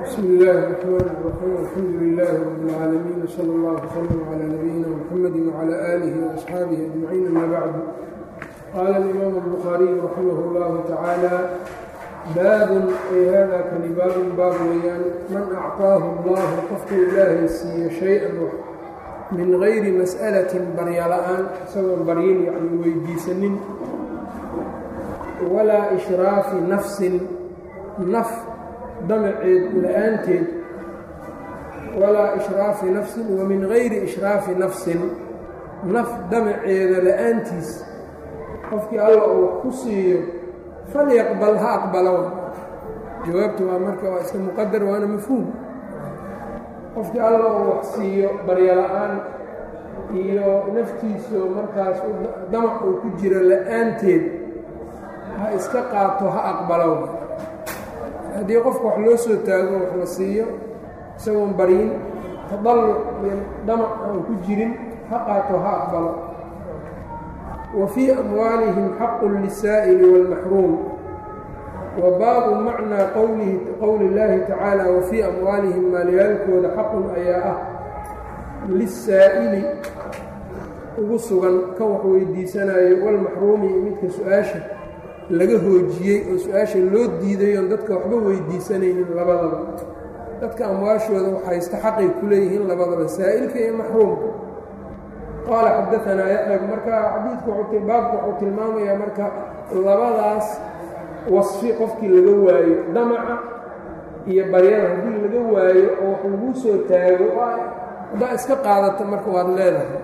bsm اllaahi الرحmn الرaxيim alxamdu لilaahi rab اlcaalamiin wslى اllah wslm عlى nabiyina mxamadi wعlى آlih وaصxaabihi أجmaciin ama bacdu qaala اlimaam الbukhaariyu raximah اllahu tacaala baabun ay hada kani baabun baab weeyaan man acطaahu اllahu qofku ilaahay siiyo shay-an wax min gayri mas'alatin barya la-aan isagoon baryin yani weydiisanin walaa ishraafi nafsin naf damaceed la-aanteed walaa ishraafi nafsin wa min gayri ishraafi nafsin naf damaceeda la-aantiis qofkii alla uu wax ku siiyo falyaqbal ha aqbalo jawaabtu waa marka waa iska muqadar waana mafhuum qofkii alla uu wax siiyo baryo la-aan iyo naftiisu markaas damac uu ku jiro la-aanteed ha iska qaato ha aqbalo haddii qofka wax loo soo taago wax la siiyo isagoon baryin tadalluc iyo damac aan ku jirin ha qaato ha aqbalo wa fii amwaalihim xaqun lisaa'ili wاlmaxruum wa baabu macnaa qowli اllaahi tacaala wa fii amwaalihim maalyaalkooda xaqun ayaa ah lisaa'ili ugu sugan kan wax weydiisanayo walmaxruumi iyo midka su-aasha laga hoojiyey oo su-aasha loo diiday oon dadka waxba weydiisanaynin labadaba dadka amwaashooda waxaysta xaqay ku leeyihiin labadaba saa'ilka iyo maxruumka qaala xadaanaa yaxya marka xadiidku baabku wuxuu tilmaamayaa marka labadaas wasfi qofkii laga waayo damaca iyo baryada haddii laga waayo oo wax laguu soo taago haddaa iska qaadata marka waad leedahay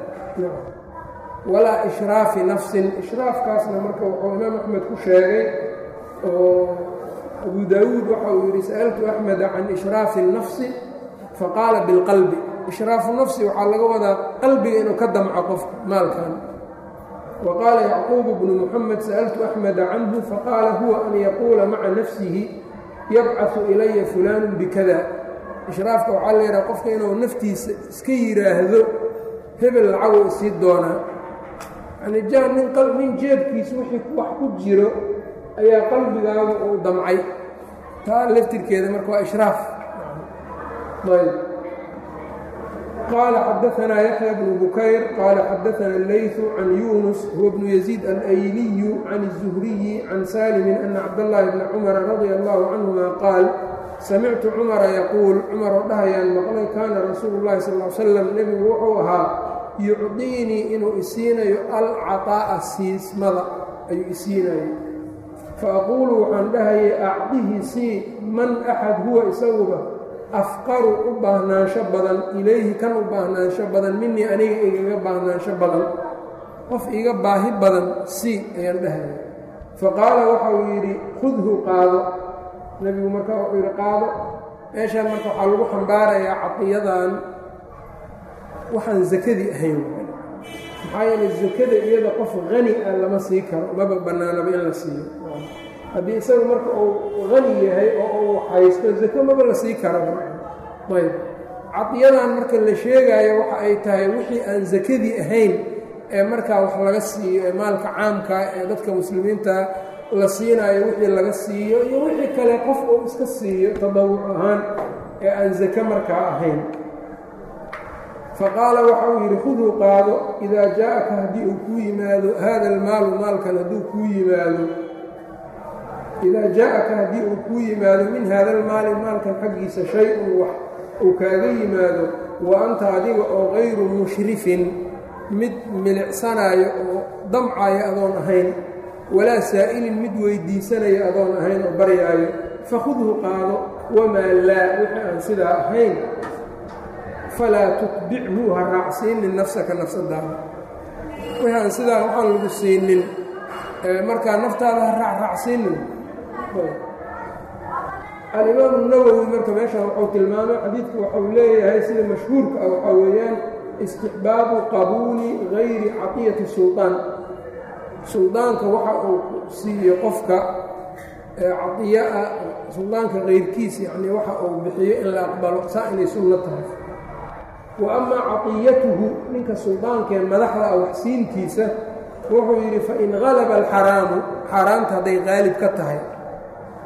walaa ishraafi nafsin ishraafkaasna marka wuxuu imaam axmed ku sheegay oo abu daawuud waxa uu yidhi sa'altu axmeda can ishraafi الnafsi faqaala biاlqalbi ishraafu nafsi waxaa laga wadaa qalbiga inuu ka damco qofka maalkan wa qaala yacquub bnu muxamed sa'altu axmeda canhu faqaala huwa an yaquula maca nafsihi yabcaثu ilaya fulaanu bikada ishraafka waxaa la yidhaha qofka inuu naftiisa iska yidhaahdo hebel lacagu isii doonaa yani jaa nin nin jeebkiisa wixii wax ku jiro ayaa qalbigaagu uu damcay taa laftirkeeda marka waa ishraaf ayb qaala xadaanaa yaxya bnu bukayr qaala xadaana اleyثu can yunus huwa bnu yaziid alayliyu can الzuhriyi can salimin ana cabdاllahi bna cumara radia allahu canهuma qaal samictu cumara yaquul cumar oo dhahayaan maqlay kaana rasuulu اllahi sal l slam nebigu wuxuu ahaa yucdiinii inuu isiinayo alcaطaa'a siismada ayuu isiinayo faaquulu waxaan dhahayay acdihi sii man axad huwa isaguba afqaru u baahnaansho badan ilayhi kan u baahnaansho badan minii aniga igaga baahnaansho badan qof iga baahi badan sii ayaan dhahayay faqaala waxa uu yidhi khudhu qaado nebigu markaa wuxuu yidhi qaado meeshaan marka waxaa lagu xambaarayaa cadiyadan waxaan sakadii ahayn maxaa yeelay sakada iyada qof hani ah lama sii karo maba bannaanaba in la siiyo haddii isagu marka uu hani yahay oo uu haysto sako maba la sii karaba ayb cadiyadan marka la sheegaayo waxa ay tahay wixii aan sakadii ahayn ee markaa wax laga siiyo ee maalka caamka ee dadka muslimiinta la siinaayo wixii laga siiyo iyo wixii kale qof uu iska siiyo tadawuc ahaan ee aan sako markaa ahayn faqaala waxa uu yidhi khuduu qaado idaa jaa-aka haddii uu kuu yimaado haada almaalu maalkan hadduu kuu yimaado idaa jaa-aka haddii uu kuu yimaado min haada almaali maalkan xaggiisa shay-un wax uu kaaga yimaado wa anta adiga oo gayru mushrifin mid milicsanaayo oo damcaayo adoon ahayn walaa saa'ilin mid weydiisanayo adoon ahayn oo baryaayo fakhudhu qaado wamaa laa wixii aan sidaa ahayn falaa tutbichu ha raacsiinin nafsaka nafsadaada wixii aan sidaa waxaan lagu siinin markaa naftaada ha raacraacsiinin alimaamu nawowi marka meeshaan wuxuu tilmaamay xadiidku waxau leeyahay sida mashhuurka ah waxaa weeyaan istixbaabu qabuuli gayri caqiyati suldaan suldaanka waxa uu siiyo qofka cadiya ah suldaanka kayrkiisa yacnii waxa uu bixiyo in la aqbalo saa inay sunno tahay wa amaa caqiyatuhu ninka suldaankee madaxda ah waxsiintiisa wuxuu yidhi fain galaba alxaraamu xaaraamta hadday qaalib ka tahay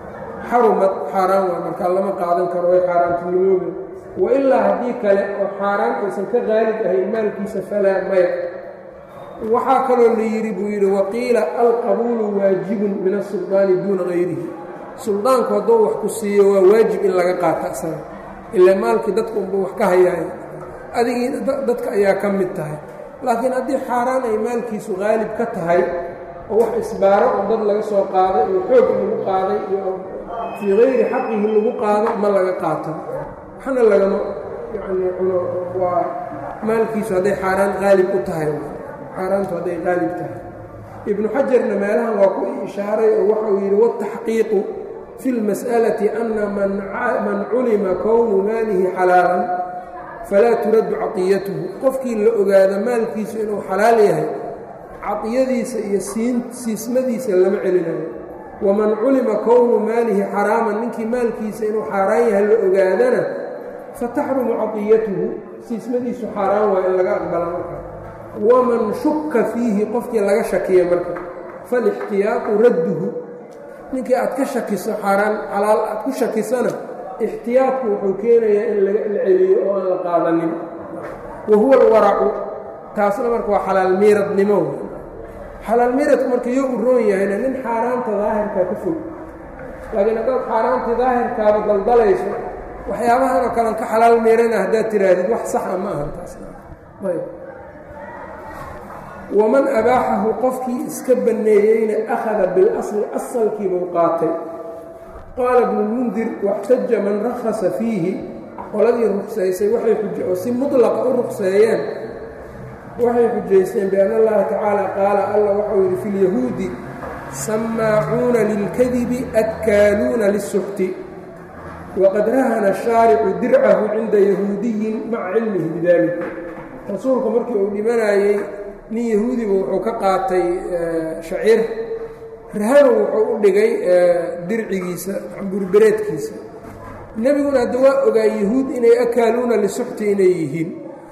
xarumad xaaraan waa markaa lama qaadan karo way xaaraantinimooda wailaa haddii kale oo xaaraan aysan ka qaalib ahayn maalkiisa falaa maya waxaa kaloo la yidhi buu yidhi waqiila alqabuulu waajibun min asuldaani duuna hayrihi suldaanku hadduu wax ku siiyo waa waajib in laga qaata isaga ilaa maalkii dadka unba wax ka hayaayo adigii dadka ayaa ka mid tahay laakiin haddii xaaraan ay maalkiisu qaalib ka tahay oo wax isbaaro oo dad laga soo qaaday iyo xoog lagu qaaday iyo fii hayri xaqihi lagu qaado ma laga qaato waxna lagama yacnii cuno waa maalkiisu hadday xaaraan qaalib u tahay xaaraantu hadday qaalib tahay ibnu xajarna meelahan waa ku ishaaray oo waxa uu yidhi wataxqiiqu fi اlmas'alati ana man culima kownu maalihi xalaalan falaa turaddu caطiyatuhu qofkii la ogaado maalkiisu inuu xalaal yahay caطiyadiisa iyo siismadiisa lama celinayo waman culima kownu maalihi xaraaman ninkii maalkiisa inuu xaaraan yahay la ogaadana fataxrumu caطiyatuhu siismadiisu xaaraan waa in laga aqbala marka waman shuka fiihi qofkii laga shakiya marka falixtiyaaqu radduhu ninkii aad ka shakiso xaaraan xalaal aad ku shakisana ixtiyaadku wuxuu keenayaa in la celiyo oo aan la qaadanin wa huwa alwaracu taasna marka waa xalaal miiradnimo xalaal miiradku marka yo u roon yahayna nin xaaraanta daahirkaa ka fog laakiin haddaad xaaraantii daahirkaaba daldalayso waxyaabahan oo kalean ka xalaal miirana haddaad tiraahdid wax saxa ma ahan taasayb waman abaaxahu qofkii iska banneeyeyna akhada bilasli asalkiibuu qaatay qaala ibnulmundir waxtaja man rakhasa fiihi qoladii ruksaysay waxay oo si mutlaqa u rukseeyeen waxay xujaysteen bianna allaha tacaala qaala alla waxau yidhi fi lyahuudi sammaacuuna lilkadibi adkaaluuna lisuxti waqad rahana shaaricu dircahu cinda yahuudiyin maca cilmihi bidaalika rasuulku markii uu dhimanayey nin yahuudiba wuxuu ka qaatay shaciir rahanu wuxuu u dhigay dircigiisa burbereedkiisa nebiguna hadda waa ogaa yahuud inay akaaluuna lisuxti inay yihiin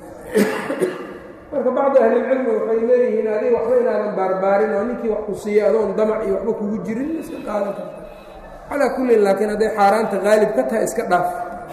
marka bacdi ahlilcilmi waxay leeyihiin adiga waxba inaadan baarbaarin oo ninkii wax ku siiya adoon damac iyo waxba kugu jirin iska qaadan karta calaa kullin laakiin hadday xaaraanta qaalib ka tahay iska dhaaf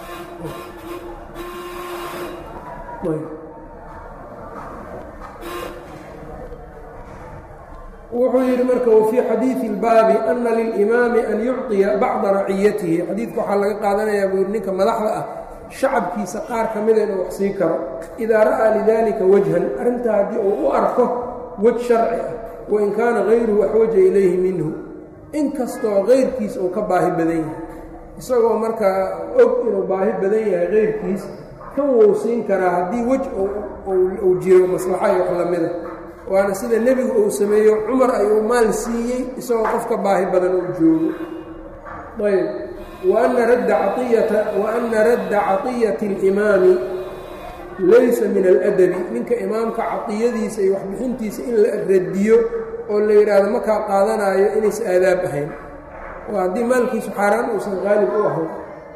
wuxuu yidhi marka wfii xadiiثi اlbaabi ana lilimaami an yucطiya bacda raciyatihi xadiidka waxaa laga qaadanayaa buu yidhi ninka madaxda ah shacabkiisa qaar ka mida inuu wax sii karo idaa ra'aa lidalika wajhan arrintaa haddii uu u arko wej sharci ah wain kaana hayruhu axwaja ilayhi minhu inkastoo kayrkiis uu ka baahi badan yahay isagoo markaa og inuu baahi badan yahay kayrkiis kan wuu siin karaa haddii wej uu jiro maslaxa iyo wax lamida waana sida nebigu uu sameeyo cumar ayuu maal siiyey isagoo qofka baahi badan uu joogo ayb waana radda caiyata wa ana radda caطiyati اlimaami laysa min aladabi ninka imaamka caطiyadiisa iyo waxbixintiisa in la radiyo oo la yidhaahdo markaa qaadanaayo inaysa aadaab ahayn oo haddii maalkiisu xaaraan uusan qaalib u ahayn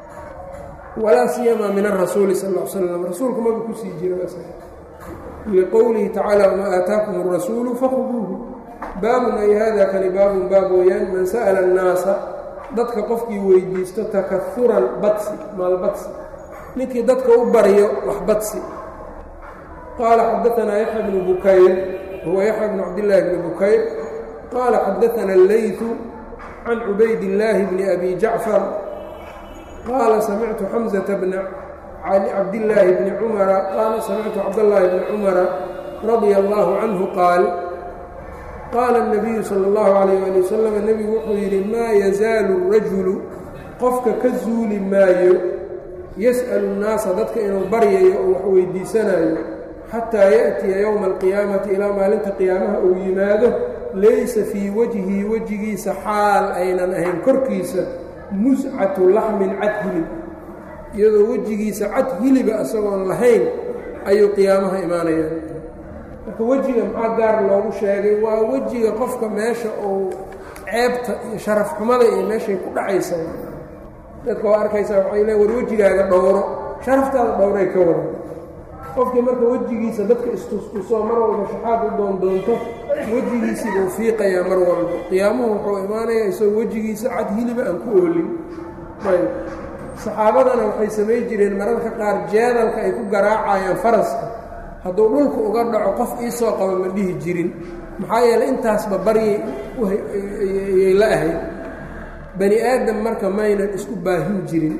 walaa siyamaa min arasuuli sal ا l slam rasuulku maba kusii jiro liqowlihi tacaala wamaa aataakum الrasuulu fakhuduuhu baabun ay hada kani baabun baab weeyaan man sa'la الnaasa dadka qofkii weydiisto takahuran badsi maalbadsi ninkii dadka u baryo wax badsi qaala xadaanaa yaxya bnu bukayr huwa yaxya bnu cabdillaahi bni bukayr qaala xadaana اleytu can cubayd illaahi bni abi jacfar qaala samictu xamزata bna cabdillaahi bni cumara qaala samictu cabdallaahi bni cumara radia allaahu canhu qaal qaala الnabiyu salى اllahu calayh ali wasalam nebigu wuxuu yidhi maa yazaalu الrajulu qofka ka zuuli maayo yas'alu الnaasa dadka inuu baryayo oo wax weydiisanayo xataa yaأtiya yowma alqiyaamati ilaa maalinta qiyaamaha uu yimaado laysa fii wajhi wejigiisa xaal aynan ahayn korkiisa muscatu laxmin cad hilib iyadoo wejigiisa cad hiliba isagoon lahayn ayuu qiyaamaha imaanayaan marka wejiga maxaa gaar loogu sheegay waa wejiga qofka meesha uu ceebta iyo sharaf xumada iyo meeshay ku dhacaysa dadka waa arkaysaa waxay le war wejigaaga dhowro sharaftaada dhowray ka waran qofkii marka wejigiisa dadka istustusoo mar walba shaxaad u doondoonto wejigiisii buu fiiqayaa mar walba qiyaamuhu wuxuu imaanayaa isagoo wejigiisa cad hiliba aan ku oolin ayb saxaabadana waxay samayn jireen mararka qaar jeedalka ay ku garaacayaan faraska hadduu dhulka uga dhaco qof iisoo qabo ma dhihi jirin maxaa yeeley intaasba baryay yay la ahayd bani aadam marka maynan isku baahin jirin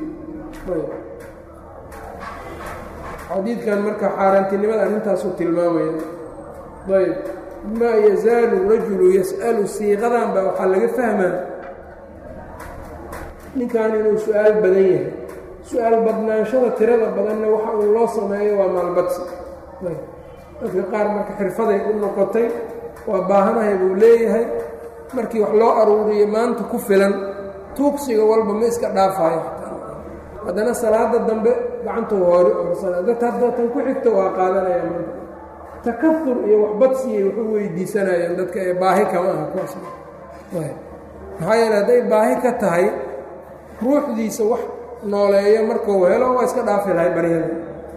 xadiidkan marka xaaraantinimada arrintaasuu tilmaamaya ayb maa yazaalu rajulu yas'alu siiqadan baa waxaa laga fahmaa ninkan inuu su-aal badan yahay su-aal badnaanshada tirada badanna waxa uu loo sameeyo waa maalbadsi dadka qaar marka xirfaday u noqotay waa baahanahay buu leeyahay markii wax loo aruuriyo maanta ku filan tuugsiga walba ma iska dhaafayo haddana salaada dambe gacantuu hoori orsanaadatan ku xigta waa qaadanaya maanta takafur iyo waxbadsiyay wax u weydiisanayeen dadka ee baahi kama aha kuwaas maxaa yeele hadday baahi ka tahay ruuxdiisa wax nooleeyo markuu helo waa iska dhaafi lahay baryada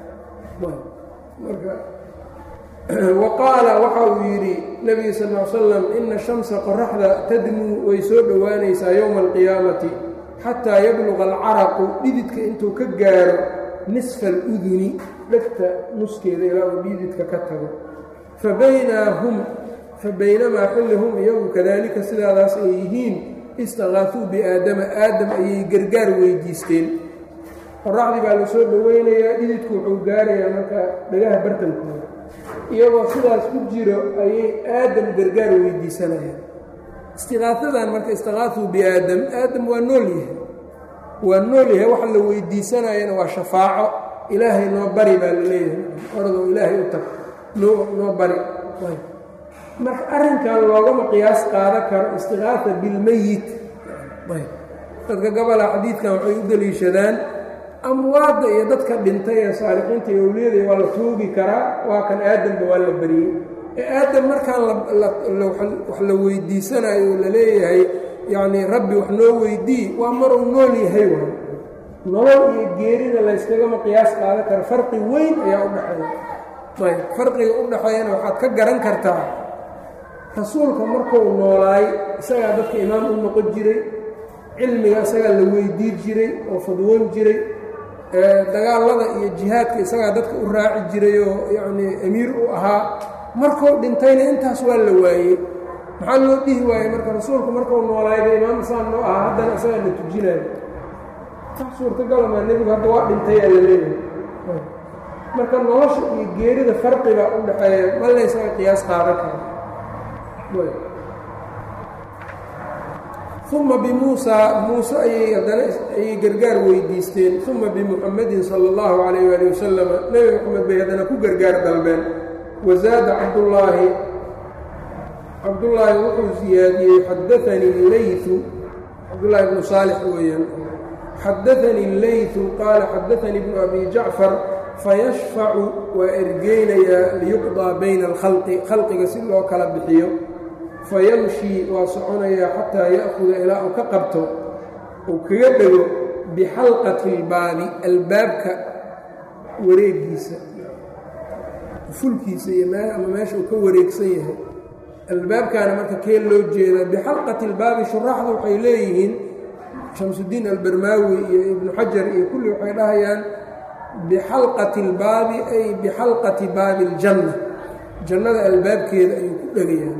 marka wa qaala waxa uu yidhi nebiga sal l slam ina shamsa qoraxda tadnuu way soo dhowaanaysaa yowma alqiyaamati xataa yabluqa alcaraqu dhididka intuu ka gaaro nisfa aluduni dhegta nuskeeda ilaa uu dhididka ka tago fabaynahum fa baynamaa xilli hum iyagu kadaalika sidaadaas ay yihiin istakaafuu biaadama aadam ayay gargaar weydiisteen qoraxdii baa la soo dhoweynayaa dhididku wuxuu gaarayaa marka dhagaha bartankooda iyagoo sidaas ku jiro ayay aadam gargaar weydiisanayaan istiqaafadan marka istikaafuu biaadam aadam waa nool yahay waa nool yahay waxa la weydiisanayana waa shafaaco ilaahay noo bari baa la leeyahay oradoo ilaahay u tag noo noo bari marka arrinkan loogama qiyaas qaadan karo istikaafa bilmeyit dadka gobola xadiidkan waxay u deliishadaan amwaadda iyo dadka dhintay ee saalixiinta iyo owliyada waa la tuugi karaa waa kan aadamba waa la beriyey ee aadam markaan wax la weydiisanayo oo la leeyahay yacnii rabbi wax noo weydii waa maruu nool yahay waay nolol iyo geerida layskagama qiyaas qaadan karo farqi weyn ayaa u dhexeeya ayb farqiga u dhexeeyana waxaad ka garan kartaa rasuulka markuu noolaay isagaa dadka imaam u noqon jiray cilmiga isagaa la weydii jiray oo fadwoon jiray dagaalada iyo jihaadka isagaa dadka u raaci jiray oo yacnii amiir u ahaa markuu dhintayna intaas waa la waayey maxaa loo dhihi waayey marka rasuulku markuu noolaayba imaam isaan noo ahaa haddana isagaa la tujinayo wax suurtagalamaa nebigu hadda waa dhintayaa la leeyahay marka nolosha iyo geerida farqiba u dhexeeya ma laysaga qiyaas qaadan kara uma bimuusaa muuse ayay haddana ayay gargaar weydiisteen uma bimuxamedin sala allahu calayh waali wasalama nebi moxamed bay haddana ku gargaar dalbeen wazaada cabdullaahi cabdullaahi wuxuu siyaadiyey xadaanii leytu cabdullaahi bnu saalix weeyaan xadaanii leytu qaala xadaanii bnu abi jacfar fayashfacu waa ergeynayaa liyuqdaa bayna alkhalqi khalqiga si loo kala bixiyo fayamshii waa soconayaa xataa ya'kuda ilaa uu ka qabto uu kaga dhego bixalqati ilbaabi albaabka wareegiisa fulkiisa iyo ama meesha uu ka wareegsan yahay albaabkaana marka kee loo jeedaa bixalqati ilbaabi shuraaxdu waxay leeyihiin shamsudiin albarmaawi iyo ibnu xajar iyo kulli waxay dhahayaan bixalqati اlbaabi ay bixalqati baabi اljanna jannada albaabkeeda ayuu ku dhegayaan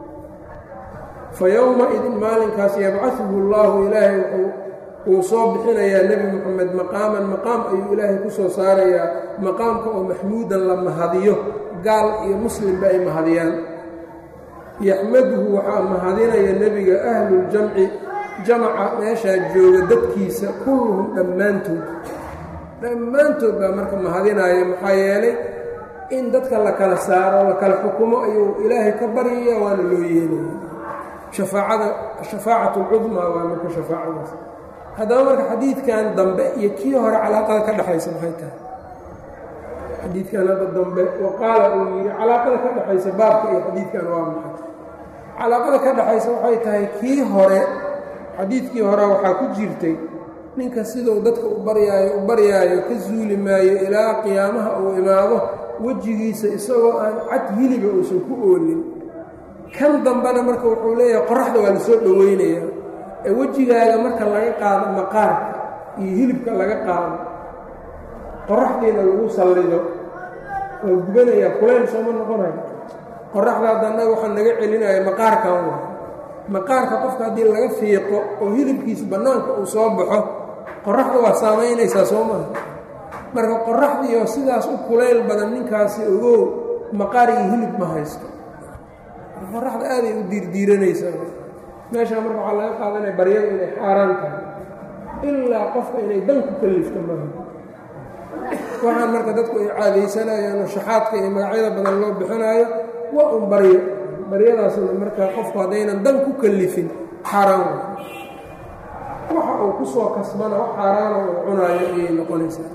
fa yowma-idin maalinkaas yabcaثuhu اllahu ilaahay wuu soo bixinayaa nebi moxamed maqaaman maqaam ayuu ilaahay ku soo saarayaa maqaamka oo maxmuudan la mahadiyo gaal iyo muslimba ay mahadiyaan yaxmaduhu waxaa mahadinaya nebiga ahluljamci jamaca meeshaa jooga dadkiisa kulluhum dhammaantood dhammaantood baa marka mahadinaya maxaa yeelay in dadka la kala saaro la kala xukumo ayuu ilaahay ka baryaya waana loo yeelaya shafaacada shafaacat lcudmaa waa marka shafaacadaas haddaba marka xadiidkan dambe iyo kii hore calaaqada ka dhexaysa maxay tahay xadiidkan hadda dambe wa qaala uu yidhi calaaqada ka dhexaysa baabka iyo xadiidkan waa maxay calaaqada ka dhexaysa waxay tahay kii hore xadiidkii hore waxaa ku jirtay ninka siduu dadka u baryaayo u baryaayo ka zuuli maayo ilaa qiyaamaha uu imaado wejigiisa isagoo aan cad hiliba uusan ku oolin kan dambena marka wuxuu leeyahay qoraxda waa lasoo dhoweynayaa ee wejigaaga marka laga qaado maqaarka iyo hilibka laga qaado qoraxdiina lagu sallido waa gubanayaa kulayl sooma noqonayo qoraxda haddana waxaa naga celinaya maqaarkan wa maqaarka qofka haddii laga fiiqo oo hilibkiisa bannaanka uu soo baxo qoraxda waa saamaynaysaa soo maaha marka qoraxdiioo sidaas u kulayl badan ninkaasi ogow maqaar iyo hilib ma haysto qoraxda aaday u diirdiiranaysaa meeshaa marka waxaa laga qaadanaya baryada inay xaaraan tahay ilaa qofka inay dan ku kallifto maaha waxaan marka dadku ay caadaysanayaan oo shaxaadka iyo magacyada badan loo bixinaayo waa un baryo baryadaasna marka qofku haddaynan dan ku kallifin xaaraan waxa uu ku soo kasbana wax xaaraana uu cunaayo ayay noqonaysaa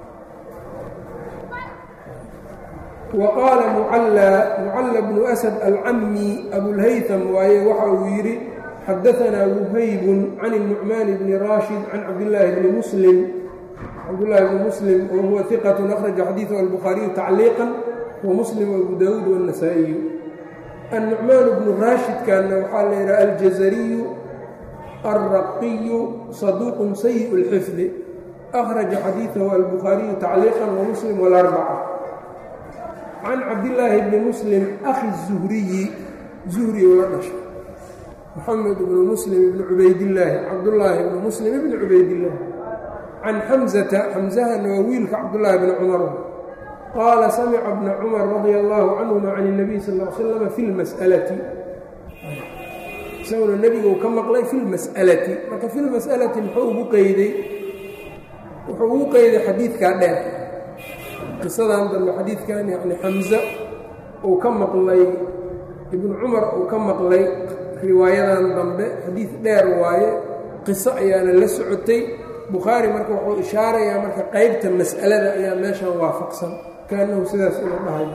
wa qaala mucalla mucalla bnu asad alcami abulhaytam waaye waxa uu yidhi xadaanaa wuhaybun can الnucmaan bni raashid can cabdillaahi bni muslim cabdillaahi bni muslim wa huwa iqatun akhraja xadiiثhu albukhaariyu tacliiqan wa muslim abu daawuud wالnasaa'iyu annucmaan bnu raashidkanna waxaa la yidhaha aljazariyu alraqiyu saduuqun sayiء اlxifdi akhraja xadiiثahu albukhaariyu tacliiqan wa muslim wاlarbaca can cabdillaahi bni muslim akhi zuhriyi zuhri u la dhashay moxamed bnu muslim ibni cubaydillaahi cabdullaahi ibni muslim ibni cubaydillaahi can xamzata xamzahana waa wiilka cabdullaahi bni cumar qaala samica bna cumar radia allaahu canhuma can اnabiy sal l slama fi lmas'alati isaguna nebiguu ka maqlay fi lmas'alati marka fi lmas'alati muxuu ugu qeyday wuxuu ugu qeyday xadiidkaa dheer qisadan dambe xadiidkan yacni xamse uu ka maqlay ibnu cumar uu ka maqlay riwaayadan dambe xadiid dheer waaye qiso ayaana la socotay bukhaari marka wuxuu ishaarayaa marka qeybta mas'alada ayaa meeshan waafaqsan kaanahu sidaas inuu dhahay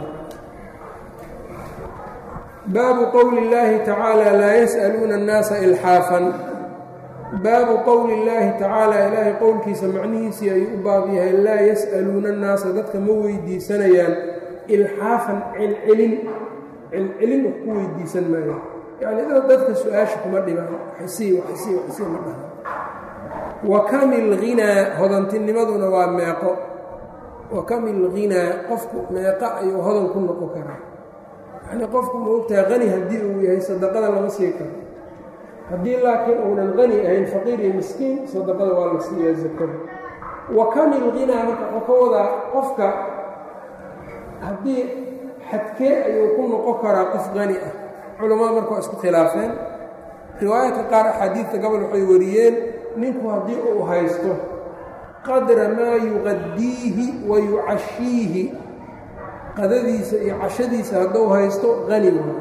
baabu qowli اllaahi tacaala laa yas'aluuna اnnaasa ilxaafan baabu qowli اllaahi tacaala ilaahay qowlkiisa macnihiisii ayuu u baab yahay laa yas'aluuna annaasa dadka ma weydiisanayaan ilxaafan celcelin celcelin wax ku weydiisan maayo yacni dadka su-aasha kuma dhibaan waxsii waxsii waxsii ma dhaha wa kamil ghinaa hodantinimaduna waa meeqo wa kamil ghinaa qofku meeqo ayuu hodan ku noqon karaa yacni qofku ma ogtahay qani haddii uu yahay sadaqada lama sii karo haddii laakiin uunan qani ahayn faqiir iyo miskiin sadaqada waa la siiyaa zakada wa kamil ghinaa marka wuxuu ka wadaa qofka haddii xadkee ayuu ku noqon karaa qof qani ah culammada marka waa isku khilaafeen riwaayaadka qaar axaadiidta gobol waxay wariyeen ninku haddii uu haysto qadra maa yuqaddiihi wa yucashiihi qadadiisa iyo cashadiisa hadduu haysto qani waayo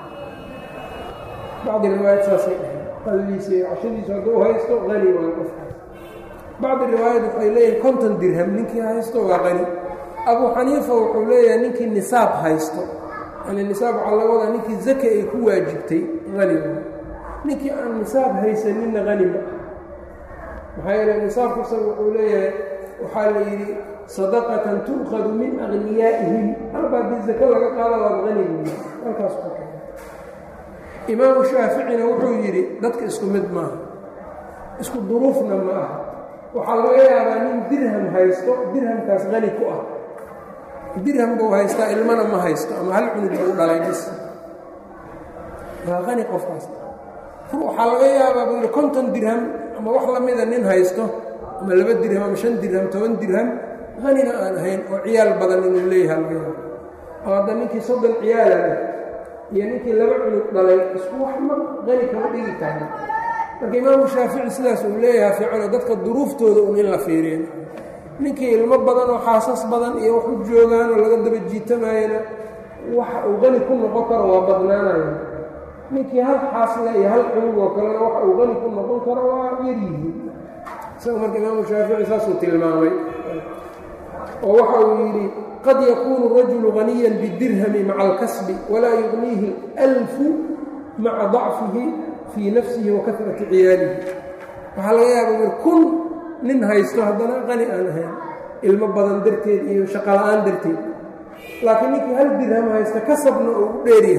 bacdi riwaayad saasay dhaheen qadadiisa iyo cashadiisa hadduu haysto qani waayo qofkaas bacdi riwaayad waxay leeyihin konton dirham ninkii haysto waa qani abu xaniifa wuxuu leeyahay ninkii nisaab haysto yani nisaab waxaa laga wadaa ninkii zaka ay ku waajibtay qani waayo ninkii aan nisaab haysaninna qani ma maxaa yeele nisaabku isaga wuxuu leeyahay waxaa la yidhi sadaqatan tu'khadu min akhniyaa'ihim halba haddii zako laga qaada waad qani buuyi halkaas ku keen imaamu shaaficina wuxuu yidhi dadka isku mid maaha isku duruufna ma aha waxaa laga yaabaa nin dirham haysto dirhamkaas qani ku ah dirham buu haystaa ilmana ma haysto ama hal cunug buu dhalay bis waa qani qofkaas waxaa laga yaabaa buu yidhi konton dirham ama wax la mida nin haysto ama laba dirham ama shan dirham toban dirham qanina aan ahayn oo ciyaal badan inuu leeyahay laga yaabo oo hadda ninkii soddon ciyaala leh iyo ninkii laba cunug dhalay isku wax ma qani kama dhigi karna marka imaamu shaafici sidaas uu leeyahay fiicano dadka duruuftooda un in la fiiriyo ninkii ilmo badan oo xaasas badan iyo wax u joogaan oo laga daba jiitamayana waxa uu qani ku noqon karo waa badnaanaya ninkii hal xaasle iyo hal cunug oo kalena waxa uu qani ku noqon karo waa yaryihiin isaga marka imaamu shaafici saasuu tilmaamay oo waxa uu yidhi qad yakuunu rajulu haniyan bidirhami maca alkasbi walaa yugniihi alfu maca dacfihi fii nafsihi wa kasrati ciyaalihi waxaa laga yaaba mir kun nin haysto haddana qani aan ahayn ilmo badan darteed iyo shaqola'aan darteed laakiin ninkii hal dirham haysta kasabna uu u dheeryahay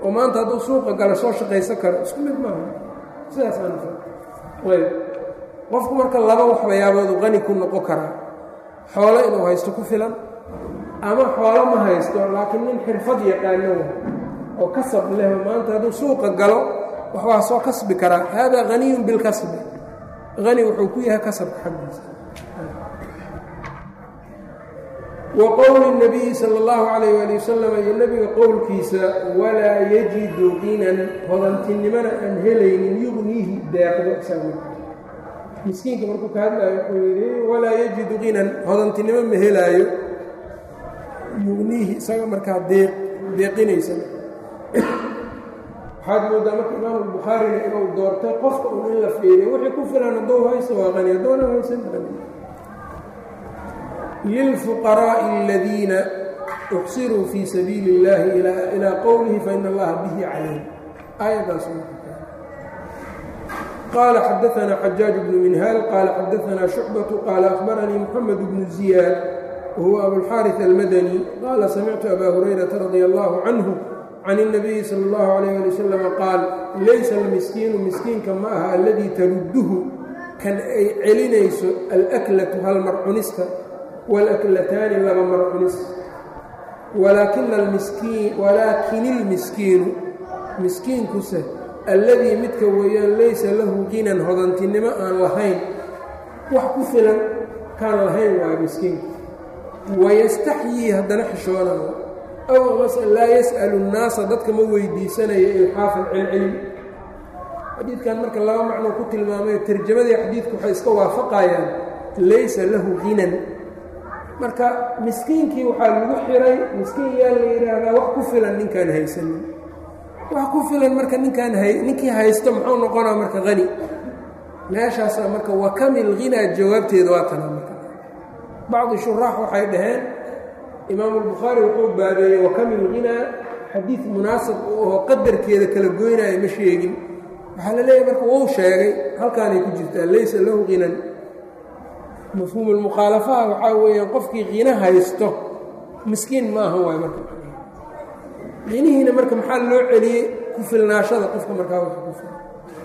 oo maanta hadduu suuqa gala soo shaqaysan karo isku mid maaha sidaasaana ayb qofku marka laba waxbayaabooduu qani ku noqon karaa xoolo inuu haysto ku filan ama xoolo ma haysto laakiin nin xirfad yaqaano oo kasab leh maanta hadduu suuqa galo wax waa soo kasbi karaa haadaa haniyun bilkasbi hani wuxuu ku yahay kasabka xaggiisa wa qowli الnabiyi salى اllahu calayh ali wasalam iyo nebiga qowlkiisa walaa yajidu ginan hodantinimana aan helaynin yugniihi deeqdo isaga miskiinka markuu ka hadlaayo wuxuu yidhi walaa yajidu ginan hodantinimo ma helaayo yugniihi isaga markaa deeq deeqinaysa waxaad moodaa marka imaamu bukhaarina inuu doortay qofka un in la fiiriyo wixii ku filan hadduu haysto waa qani haddoona haysan qani lilfuqaraaءi aladiina uxsiruu fii sabiili اllahi ilaa qowlihi faina allaha bihi calayh aayaddaas qaala xadaثna xajaaج bnu minhaal qaala xadaثna shucbaة qaala akhbaranii mxamed bnu ziyaad wahuwa abulxaariث almadani qaala samictu aba hurayrata radi allahu canhu can الnabiyi salى اllahu عalayh ali wasalam qaal laysa almiskiinu miskiinka ma aha aladii tarudduhu kan ay celinayso alaklatu halmar cunista walaklataani laba mar cunis walaakin ilmiskiinu miskiinkuse alladii midka weeyaan laysa lahu ginan hodantinimo aan lahayn wax ku filan kaan lahayn waayo miskiinku wayastaxyii haddana xishoonayo aw amase laa yas'alu nnaasa dadka ma weydiisanayo ilxaafan celcelin xadiidkan marka laba macnoo ku tilmaamayo tarjamadii xadiidku waxay iska waafaqayaan laysa lahu ginan marka miskiinkii waxaa lagu xiray miskiin yaa la yidhaahdaa wax ku filan ninkaan haysanin wax ku filan marka ninkaan ninkii haysto muxuu noqonaa marka hani meeshaasaa marka wakamil hinaa jawaabteeda waa tana marka bacdi shuraax waxay dhaheen imaamu albukhaari wuxuu baabeeyey wakamil hinaa xadiid munaasib u ahoo qadarkeeda kala goynaya ma sheegin waxaa la leeyahay marka wou sheegay halkaanay ku jirtaa laysa lahu hinan mafhuumu lmukhaalafaha waxaa weeyaan qofkii qiino haysto miskiin ma aha waay marka qiinihiina marka maxaa loo celiyey ku filnaashada qofka markaa wax ku fil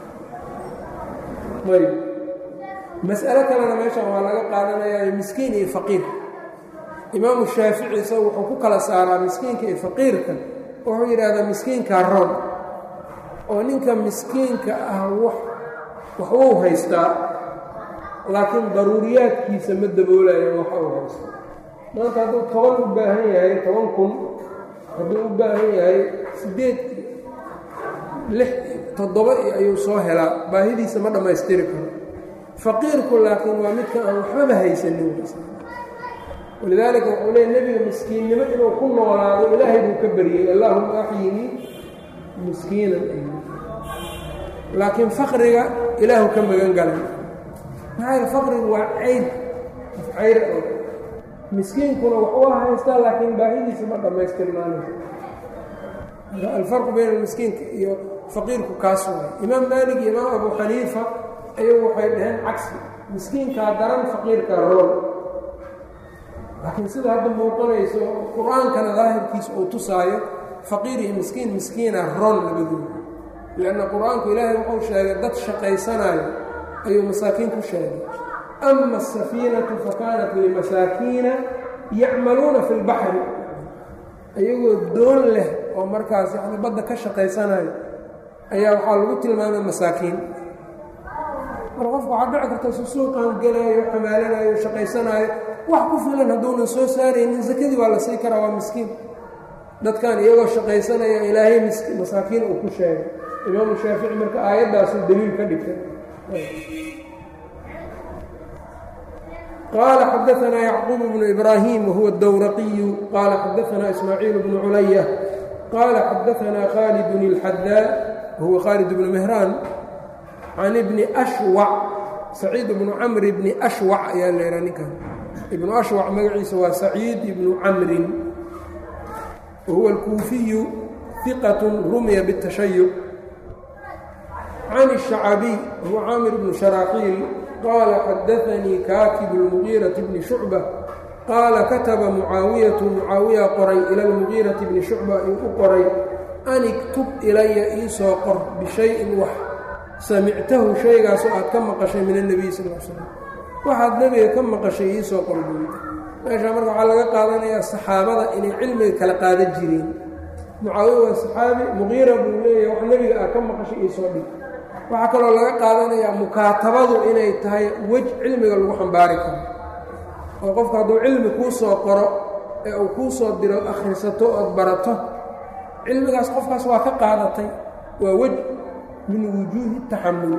ayb mas'alo kalena meeshan waa laga qaadanayaa miskiin iyo faqiir imaamu shaafici isaga wuxuu ku kala saaraa miskiinka iyo faqiirka wuxuu yidhaahdaa miskiinkaa roon oo ninka miskiinka ah wax waxwuu haystaa laakiin daruuriyaadkiisa ma daboolayo waxa uu haysto maanta hadduu toban u baahan yahay toban kun hadduu u baahan yahay siddeed lix toddoba ayuu soo helaa baahidiisa ma dhammaystiri karo faqiirku laakiin waa midka aan waxbaba haysanin walidaalika wuxuu leey nebiga miskiinnimo inuu ku noolaado ilaahay buu ka baryey allaahuma axyinii miskiinan laakiin faqriga ilaahu ka magan galay maxaa yeel faqrigu waa cayb cayr oo miskiinkuna wax u haystaa laakiin baahidiisa ma dhammaystirnaanayso alfarqu bayna almiskiinka iyo faqiirku kaas waay imaam maalik iyo imaam abu xaniifa ayagu waxay dhaheen cagsi miskiinkaa daran faqiirkaa roon laakiin sida hadda muuqanayso qur-aankana daahirkiisa uu tusaayo faqiir iyo miskiin miskiina roon labadooda lianna qur-aanku ilaahay wuxuu sheegay dad shaqaysanayo ayuu masaakiin ku sheegay ama asafiinatu fa kaanat limasaakiina yacmaluuna fi lbaxri ayagoo doon leh oo markaas yani badda ka shaqaysanayo ayaa waxaa lagu tilmaamay masaakiin mar qofku waxaa dhici karta su suuqan gelaayo xamaalanayo shaqaysanaayo wax ku filan hadduunan soo saaraynin sakadii waa la sii karaa waa miskiin dadkan iyagoo shaqaysanaya ilaahay masaakiin uu ku sheegay imaamu shaafici marka aayaddaasuu daliil ka dhigtay qال xdثna yعqوب بن إbrاhيم وهuو الdwرقي qال xdثna إسmاعيiل بن عuلyة qال xdثna khالد الxdاء وهuو khالد بن مهrان عن بن أشوع سعيid بن cمر بن أشوع ayaa leha ninkan بن أشوع magaciisa waa سعيid بن cمri وهuو الكوuفiي ثqة رمya بالتشhيع عن الشhعبي وهuو cاmر بن شhراaحيل qال xadaثnii kaatib الmغيiرaةi bni شhucbة qaala kataba mucaawiyaةu mucaawiya qoray ilى اlmuغيiraةi bni shucba ayuu u qoray an iktub ilaya iisoo qor bishayin wax samictahu shaygaasoo aad ka maqashay min annebiy sal l slam waxaad nebiga ka maqashay iisoo qor buuyi meeshaa marka waxaa laga qaadanayaa saxaabada inay cilmiga kala qaadan jireen mucaawiya waa saxaabi muqiira buu leeyahay wax nebiga aad ka maqashay iisoo dhig waxaa kaloo laga qaadanayaa mukaatabadu inay tahay wej cilmiga lagu xambaari karo oo qofku hadduu cilmi kuu soo qoro ee uu kuu soo diro akhrisato ood barato cilmigaas qofkaas waa ka qaadatay waa wej min wujuuhi taxamul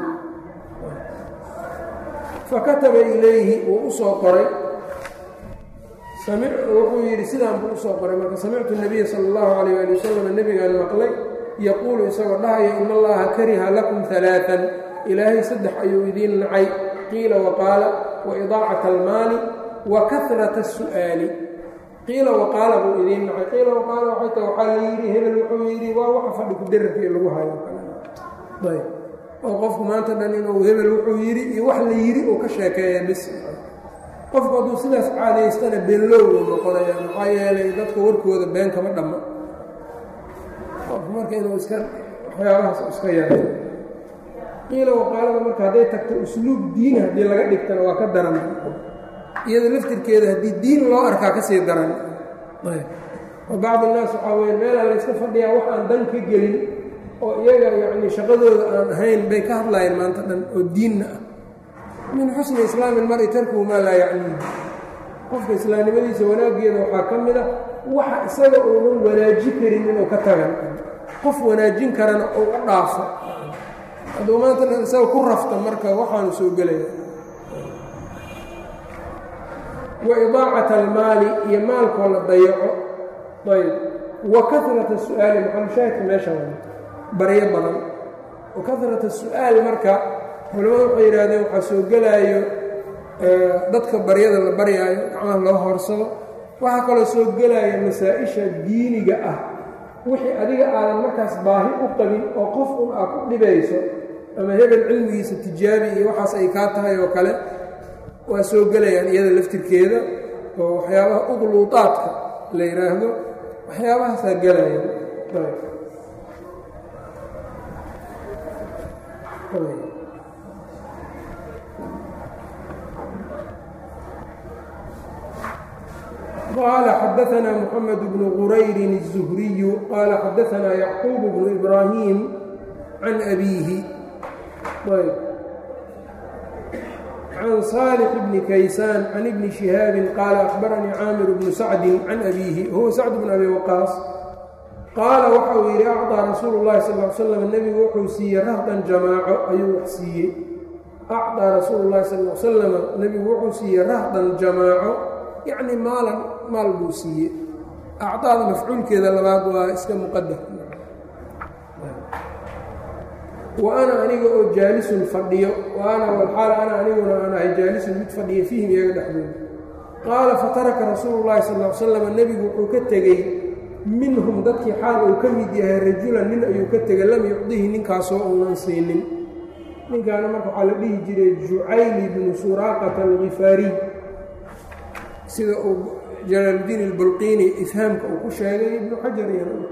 fakataba ilayhi wuu u soo qoray wuxuu yidhi sidaan buu usoo qoray marka samictu nabiya sala allahu calayh ali wasalam nebigaan maqlay yaquulu isagoo dhahaya in allaha kariha lakum alaaan ilaahay saddex ayuu idiin nacay qiila waqaala wa idaacat almaali wa karata asu'aali qiila waqaala buu idiin nacay qiila waqaala waxay tahay waxaa la yidhi hebel wuxuu yidhi waa waxa fadhi ku derarkii lagu hayo ayb oo qofku maanta dhan inuu hebel wuxuu yidhi iyo wax la yidhi uu ka sheekeeya bis qofku hadduu sidaas caadaystana beenlowuu noqonaya maxaa yeelay dadka warkooda been kama dhamma qofku marka inuu iska waxyaabahaas iska yaray qiila waqaalada marka hadday tagto usluub diin haddii laga dhigtana waa ka daran iyada laftirkeeda haddii diin loo arkaa ka sii daran oo bacd innaas waxaa weya meelaa la yska fadhiyaa wax aan dan ka gelin oo iyaga yacni shaqadooda aan ahayn bay ka hadlaayeen maanta dhan oo diinna ah min xusni islaami ilmari tarkuhu maa laa yacniihi qofka islaamnimadiisa wanaaggeeda waxaa ka mid a waxa isaga uunan wanaaji karin inuu ka tagan qof wanaajin karana uu u dhaafo hadduu maanta dhan isaga ku rafta marka waxaanu soo gelaya wa idaacat almaali iyo maalkoo la dayaco ayb wa karata su-aali maxalushaahidka meesha baryo badan wa karata su-aal marka culamadu waxay yidhahdeen waxaa soo gelaayo dadka baryada la baryaayo gacmaha loo horsado waxaa kaloo soo gelaya masaa-isha diiniga ah wixii adiga aadan markaas baahi u qabin oo qof un aad ku dhibayso ama hebel cilmigiisa tijaabi iyo waxaas ay kaa tahay oo kale waa soo gelayaan iyada laftirkeeda oo waxyaabaha uqluudaadka la yidhaahdo waxyaabahaasaa gelaya qال xdثna محمد بن غرayr الزهري qال xdثna يعقوب بن إبراهيم عن أbيه عن صالح بن كيسان عن بن شهاaب qال أخبرنيi cاmر بن سعد عن أbيه هو سعد بن أbي وقاaص qaala waxa uu yidhi أcطىa رasuul الlahi صلى اه عل sلم nebigu wuxuu siiyey rahdan jamaaco ayuu wax siiyey أcطىa rasuul الlahi صلى اه عل sلم nebigu wuxuu siiyey rahdan jamaaco yacni maalan maal buu siiyey acdaada mafcuulkeeda labaad waa iska muqadar wa ana aniga oo jaalisun fadhiyo wa ana walxaal ana aniguna aan ahay jaalisun mid fadhiya fiihim iyaga dhexdooda qaala fataraka rasuulu llahi sal l slam nebigu wuxuu ka tegey minhum dadkii xaal uu ka mid yahay rajulan nin ayuu ka tegay lam yucdihi ninkaasoo uunan siinin ninkaana marka waxaa la dhihi jiray jucayli bnu suraaqata algifaariy sida uu jalaaluddiin ilbulqiini ifhaamka uu ku sheegay ibnu xajar iyana uu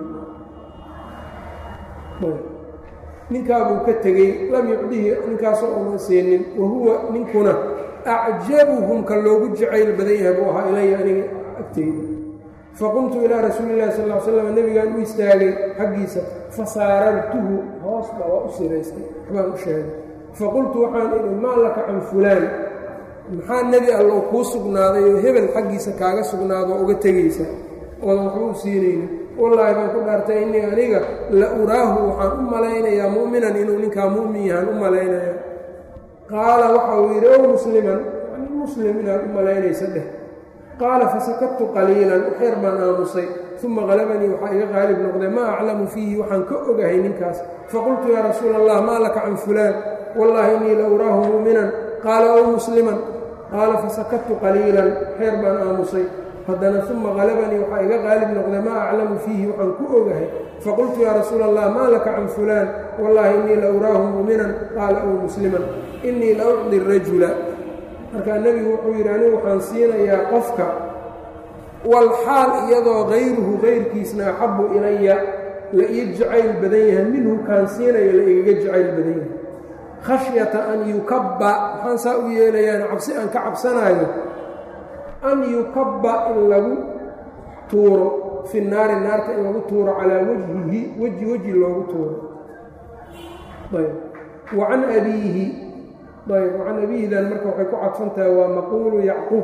tilmaamay ninkaabuu ka tegey lam yucdihi ninkaasoo uunan siinin wa huwa ninkuna acjabuhum ka loogu jacayl badan yahay buu ahaa ilaya aniga agteyda faqumtu ilaa rasuuli illahi sal l slam nebigaan u istaagay xaggiisa fasaarartuhu hoosba waa u siraystay waxbaan u sheegay faqultu waxaan idhi maa laka can fulaan maxaa nebi allow kuu sugnaaday oo hebel xaggiisa kaaga sugnaado uga tegaysa oodan waxba u siinayni wallaahi baan ku dhaartay innii aniga la uraahu waxaan u malaynayaa mu'minan inuu ninkaa mu'min yahaan u malaynaya qaala waxa uu yidhi ow musliman muslim inaad u malaynaysa dheh qaala fasakadtu qaliilan waxyar baan aamusay uma qalabanii waxaa iga qaalib noqday maa aclamu fiihi waxaan ka ogahay ninkaas faqultu yaa rasuula allah maa laka can fulaan wallaahi innii la uraahu mu'minan qaala ow musliman qaala fasakadtu qaliilan xeer baan aamusay haddana uma qalabanii waxaa iga qaalib noqday maa aclamu fiihi waxaan ku ogahay faqultu yaa rasuula allah maa laka can fulaan wallaahi innii la uraahu mu'minan qaala ow musliman innii la ucdi rajula markaa nebigu wuxuu yidhi anigu waxaan siinayaa qofka walxaal iyadoo hayruhu kayrkiisna axabbu ilaya la ii jacayl badan yahay minhu kaan siinayo la igaga jacayl badan yahay khashyata an yukabba maxaan saa u yeelayaan cabsi aan ka cabsanaayo an yukabba in lagu tuuro fi naari naarta in lagu tuuro calaa wajhihi weji weji loogu tuuro ayb wa can abiihi ayb wa can abiihidan marka waxay ku cadfantahay waa maquulu yacquub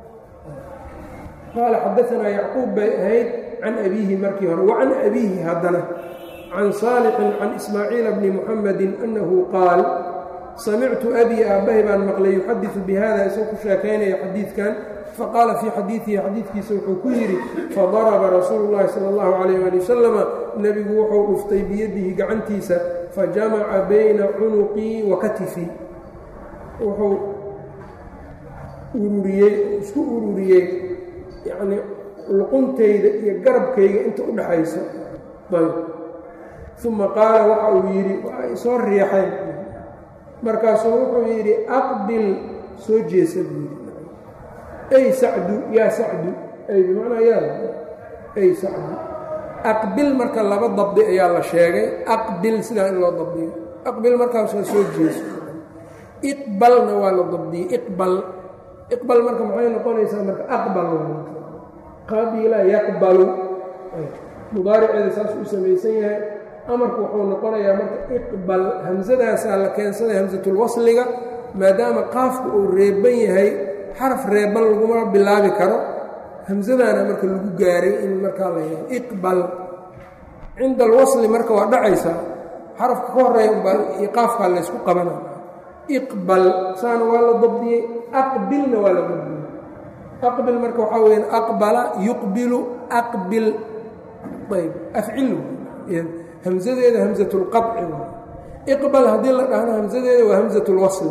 qaala xadaanaa yacquub bay ahayd can abiihi markii hore wa can abiihi haddana can saalixin can ismaaciila bni muxamedi annahu qaal samictu abii aabbahay baan maqlay yuxadiثu bihada isagoo ku sheekaynaya xadiidkan faqaala fii xadiidihi xadiidkiisa wuxuu ku yidhi fadaraba rasuulu llahi sala allahu calayh ali wasalama nebigu wuxuu dhuftay biyadihi gacantiisa fajamaca bayna cunuqii wa katifii wuxuu ururiyey isku ururiyey yacnii luquntayda iyo garabkayga inta u dhaxayso ayb uma qaala waxa uu yidhi waa soo riixayn markaasuu wuxuu yidhi aqbil soo jeesa buu yidhi ay sacdu yaa sacdu ay bimacnaa yaa ay sacdu aqbil marka laba dabdi ayaa la sheegay aqbil sidaa in loo dabdiyo aqbil markaas waa soo jeeso iqbalna waa la dabdiyey iqbal iqbal marka maxay noqonaysaa marka aqbal qabila yaqbalu mudaariceeda saas u samaysan yahay amarku wuxuu noqonayaa marka iqbal hamsadaasaa la keensaday hamsatulwasliga maadaama qaafku uu reeban yahay xaraf reeban laguma bilaabi karo hamsadaana marka lagu gaaray in markaa la yahay iqbal cinda alwasli marka waa dhacaysaa xarafka ka horeeya ubaa iyo qaafkaa laysku qabana iqbal saana waa la dabdiyey aqbilna waa la dabdiyey aqbil marka waxaa weyaan aqbala yuqbilu aqbil ayb afcil hamsadeeda hamsatulqaci iqbal haddii la dhahno hamsadeeda waa hamsatulwasli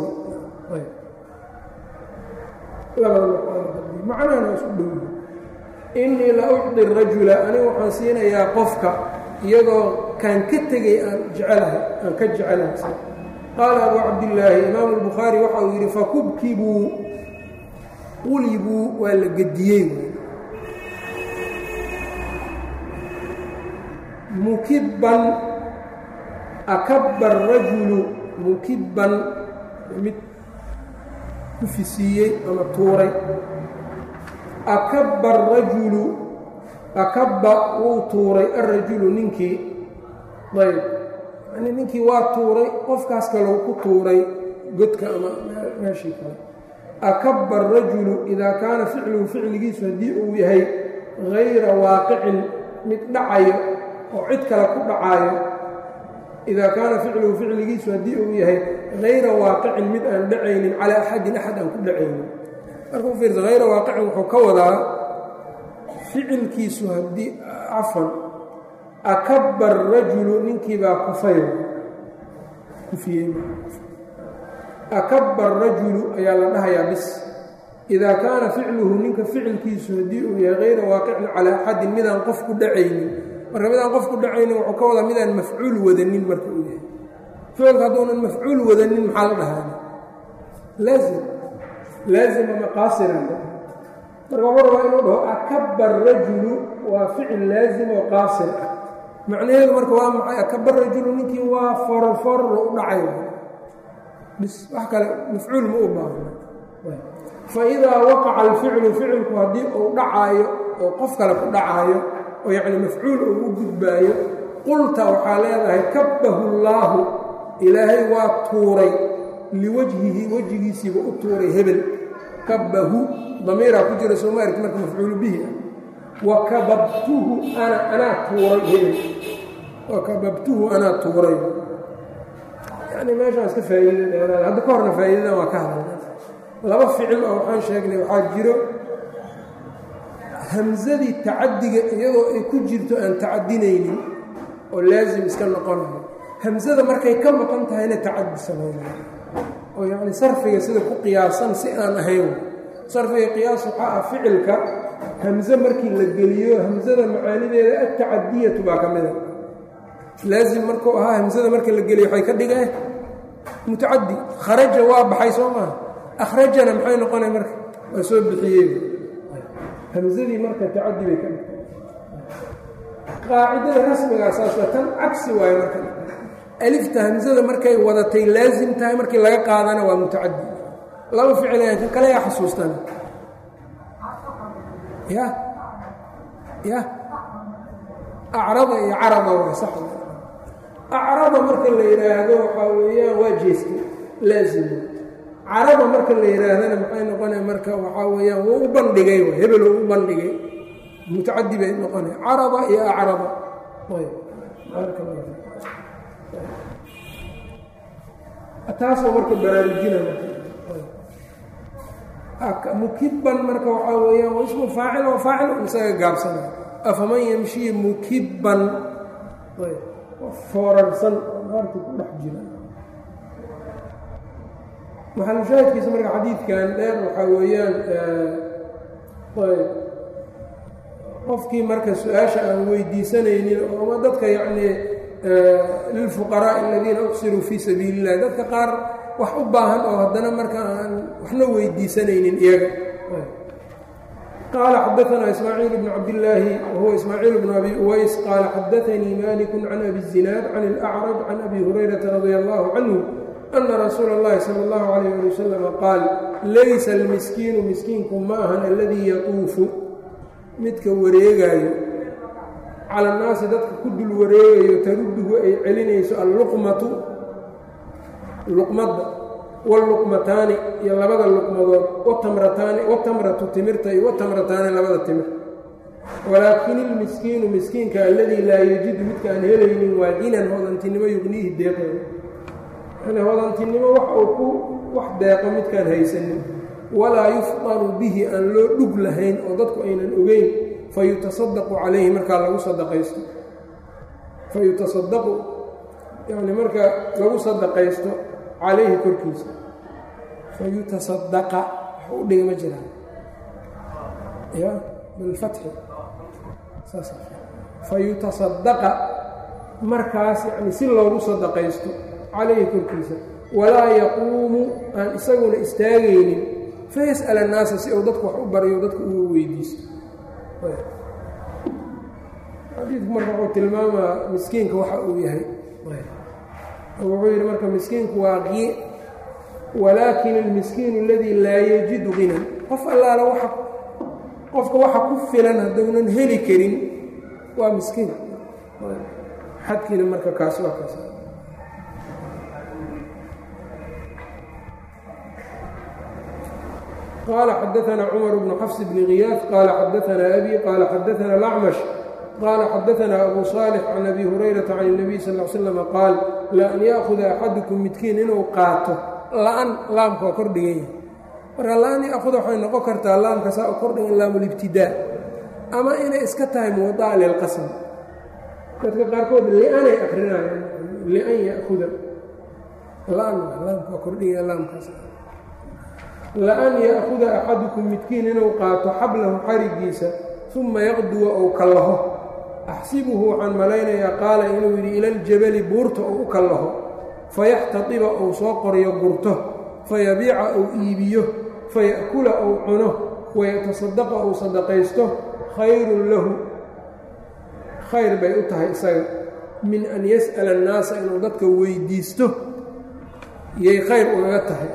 macnahana isku dhow innii la ucdi rajula anigu waxaan siinayaa qofka iyadoo kaan ka tegay aan jecelahay aan ka jecelahay qaala abu cabdillaahi imaamu albukhaari waxa uu yidhi fakubkibuu qulibuu waa la gediyey mukibban akabba arajulu mukibban mid ku fisiiyey ama tuuray akabba arajulu akabba wuu tuuray alrajulu ninkii ayb yani ninkii waa tuuray qofkaas kalou ku tuuray godka ama meeshii kale akabba arajulu idaa kaana ficluhu ficligiisu haddii uu yahay hayra waaqicin mid dhacayo oo cid kale ku dhacaayo idaa kaana ficluhu ficligiisu haddii uu yahay hayra waaqicin mid aan dhacaynin calaa axadin axad aan ku dhacaynin marka u fiirsa hayra waaqicin wuxuu ka wadaa ficilkiisu haddii cafan akabba arajulu ninkiibaa kufay kufiyey akabba arajulu ayaa la dhahayaa bis idaa kaana ficluhu ninka ficilkiisu haddii uu yahay hayra waaqicin calaa axadin midaan qof ku dhacaynin marka midaan qof ku dhacaynin wuxuu ka wadaa midaan mafcuul wadanin marka uu yahay ficilka hadduunan mafcuul wadanin maxaa la dhahaana laazim laazim ama qaasiran marka wuxuu rabaa inuu dhaho akabba arajulu waa ficil laazim oo qaasir ah macnaheedu marka waa maxay akabba rajulu ninkii waa forforro u dhacay bis wax kale mafcuul ma u baahna fa idaa waqaca alficlu ficilku haddii uu dhacaayo oo qof kale ku dhacaayo oo yacni mafcuul uu u gudbaayo qulta waxaa leedahay kabbahu llaahu ilaahay waa tuuray liwajhihi wejigiisiiba u tuuray hebel kabbahu damiiraa ku jira sooma argti marka mafcuulu bihi ah wa kababtuhu ana anaa tuuray hebel wa kababtuhu anaa tuuray yacni meeshaas ka faa'iida dheeraada hadda ka horna faa'iidadan waa ka hadalna laba ficil oo waxaan sheegnay waxaa jiro hamsadii tacadiga iyadoo ay ku jirto aan tacadinaynin oo laasim iska noqonayo hamsada markay ka maqan tahayna tacadi samaynayo oo yacni sarfiga sida ku qiyaasan si aan ahayn sarfiga qiyaas waxaa ah ficilka hamse markii la geliyo hamsada macaanideeda altacadiyatu baa ka mida laasim markuu ahaa hamsada marka la geliyo waxay ka dhigeen mutacadi kharaja waa baxay soo maaha akhrajana maxay noqonay marka waa soo bixiyey hamsadii marka tacadi bay ka dhigtay qaacidada rasmigaa saas waa tan cagsi waayo marka alifta hamsada markay wadatay laasim tahay markii laga qaadana waa mutacadi laba ficilaya kan kale yaa xasuustan ya ya acrada iyo carada waa sax acrada marka la yidhaahdo waxaa weeyaan waa jeesta laazima carada marka la yidhaahdana maxay noqonaya marka waxaa weeyaan wuu u bandhigay hebel uu u bandhigay mutacadi bay noqonaya carada iyo acrada taasoo marka baraarujina mukibban marka waxaa weeyaan waa ismu faacil oo faacil isaga gaabsanay afaman yamshii mukibban foorarsan naarta ku dhex jira maxalushaahidkiisa marka xadiidkan dheer waxaa weeyaan qofkii marka su-aasha aan weydiisanaynin ooma dadka yacnii lilfuqaraaءi aladiina uqsiruu fii sabiili اllah dadka qaar wax u baahan oo haddana marka aan waxna weydiisanaynin iyaga qaala xadaanaa ismaaciil bn cabdillaahi wahuwa ismaaciil bn abi uways qaala xadaanii maliku can abi الzinaad can اlأcraj can abi hurayrata radia allahu canhu ana rasuula اllahi salى اllahu alayh ali wasalama qaal laysa almiskiinu miskiinku ma ahan aladii yatuufu midka wareegaayo cala annaasi dadka ku dul wareegayo tarudduhu ay celinayso alluqmatu luqmadda wاlluqmataani iyo labada luqmadood watamrataani watamratu timirta iyo watamrataani labada timir walaakin ilmiskiinu miskiinka alladii laa yajidu midka aan helaynin waa ginan hodantinimo yugniihi deeqeeda yani hodantinimo wax uu ku wax deeqo midkaan haysanin walaa yufqanu bihi aan loo dhug lahayn oo dadku aynan ogeyn fayutasadaqu calayhi markaa lagu sadaqaysto fayutasadaqu yani marka lagu sadaqaysto calayhi korkiisa fayutasadaqa wax u dhiga ma jiraan ya bilfatxi saas fayutasadaqa markaas yani si loogu sadaqaysto calayhi korkiisa walaa yaquumu aan isaguna istaagaynin fayas'al annaasa si uu dadku wax u baryo dadku uga weydiisto xadiidku marka wuxuu tilmaamaa miskiinka waxa uu yahay wuxuu yidhi marka miskiinku waa walaakin almiskiinu aladii laa yajidu ginan qof allaala waa qofka waxa ku filan hadduunan heli karin waa miskiin xadkiina marka kaas waa kaas qال xdثna cmر بن xفs بن غyاث qال xdثna أbي qال xdثna الأcmش qال xdثna أbو صالح عن أbي هuريرaةa عن النبي sl اه sلم qاal لأn yأخذa أxadكم midkiin inuu qaato la'an laamka waa kordhigan yahay marka la'an yأخuda waxay noqon kartaa laamka saa u kordhigan laam اlاbtidاء ama inay iska tahay muwaطaca lilqasm dadka qaarkood lianay akrinayaan lian yأخuda la'an laamka waa kordhigan laamkaas la-an ya'kuda axadukum midkiin inuu qaato xablahu xarigiisa uma yaqduwa ou kallaho axsibuhu waxaan malaynayaa qaala inuu yidhi ila aljabali buurta ou u kallaho fayaxtadiba ou soo qoryo gurto fayabiica ou iibiyo faya'kula ou cuno wayatasadaqa ou sadaqaysto khayrun lahu khayr bay u tahay isaga min an yas'ala annaasa inuu dadka weydiisto yay khayr ugaga tahay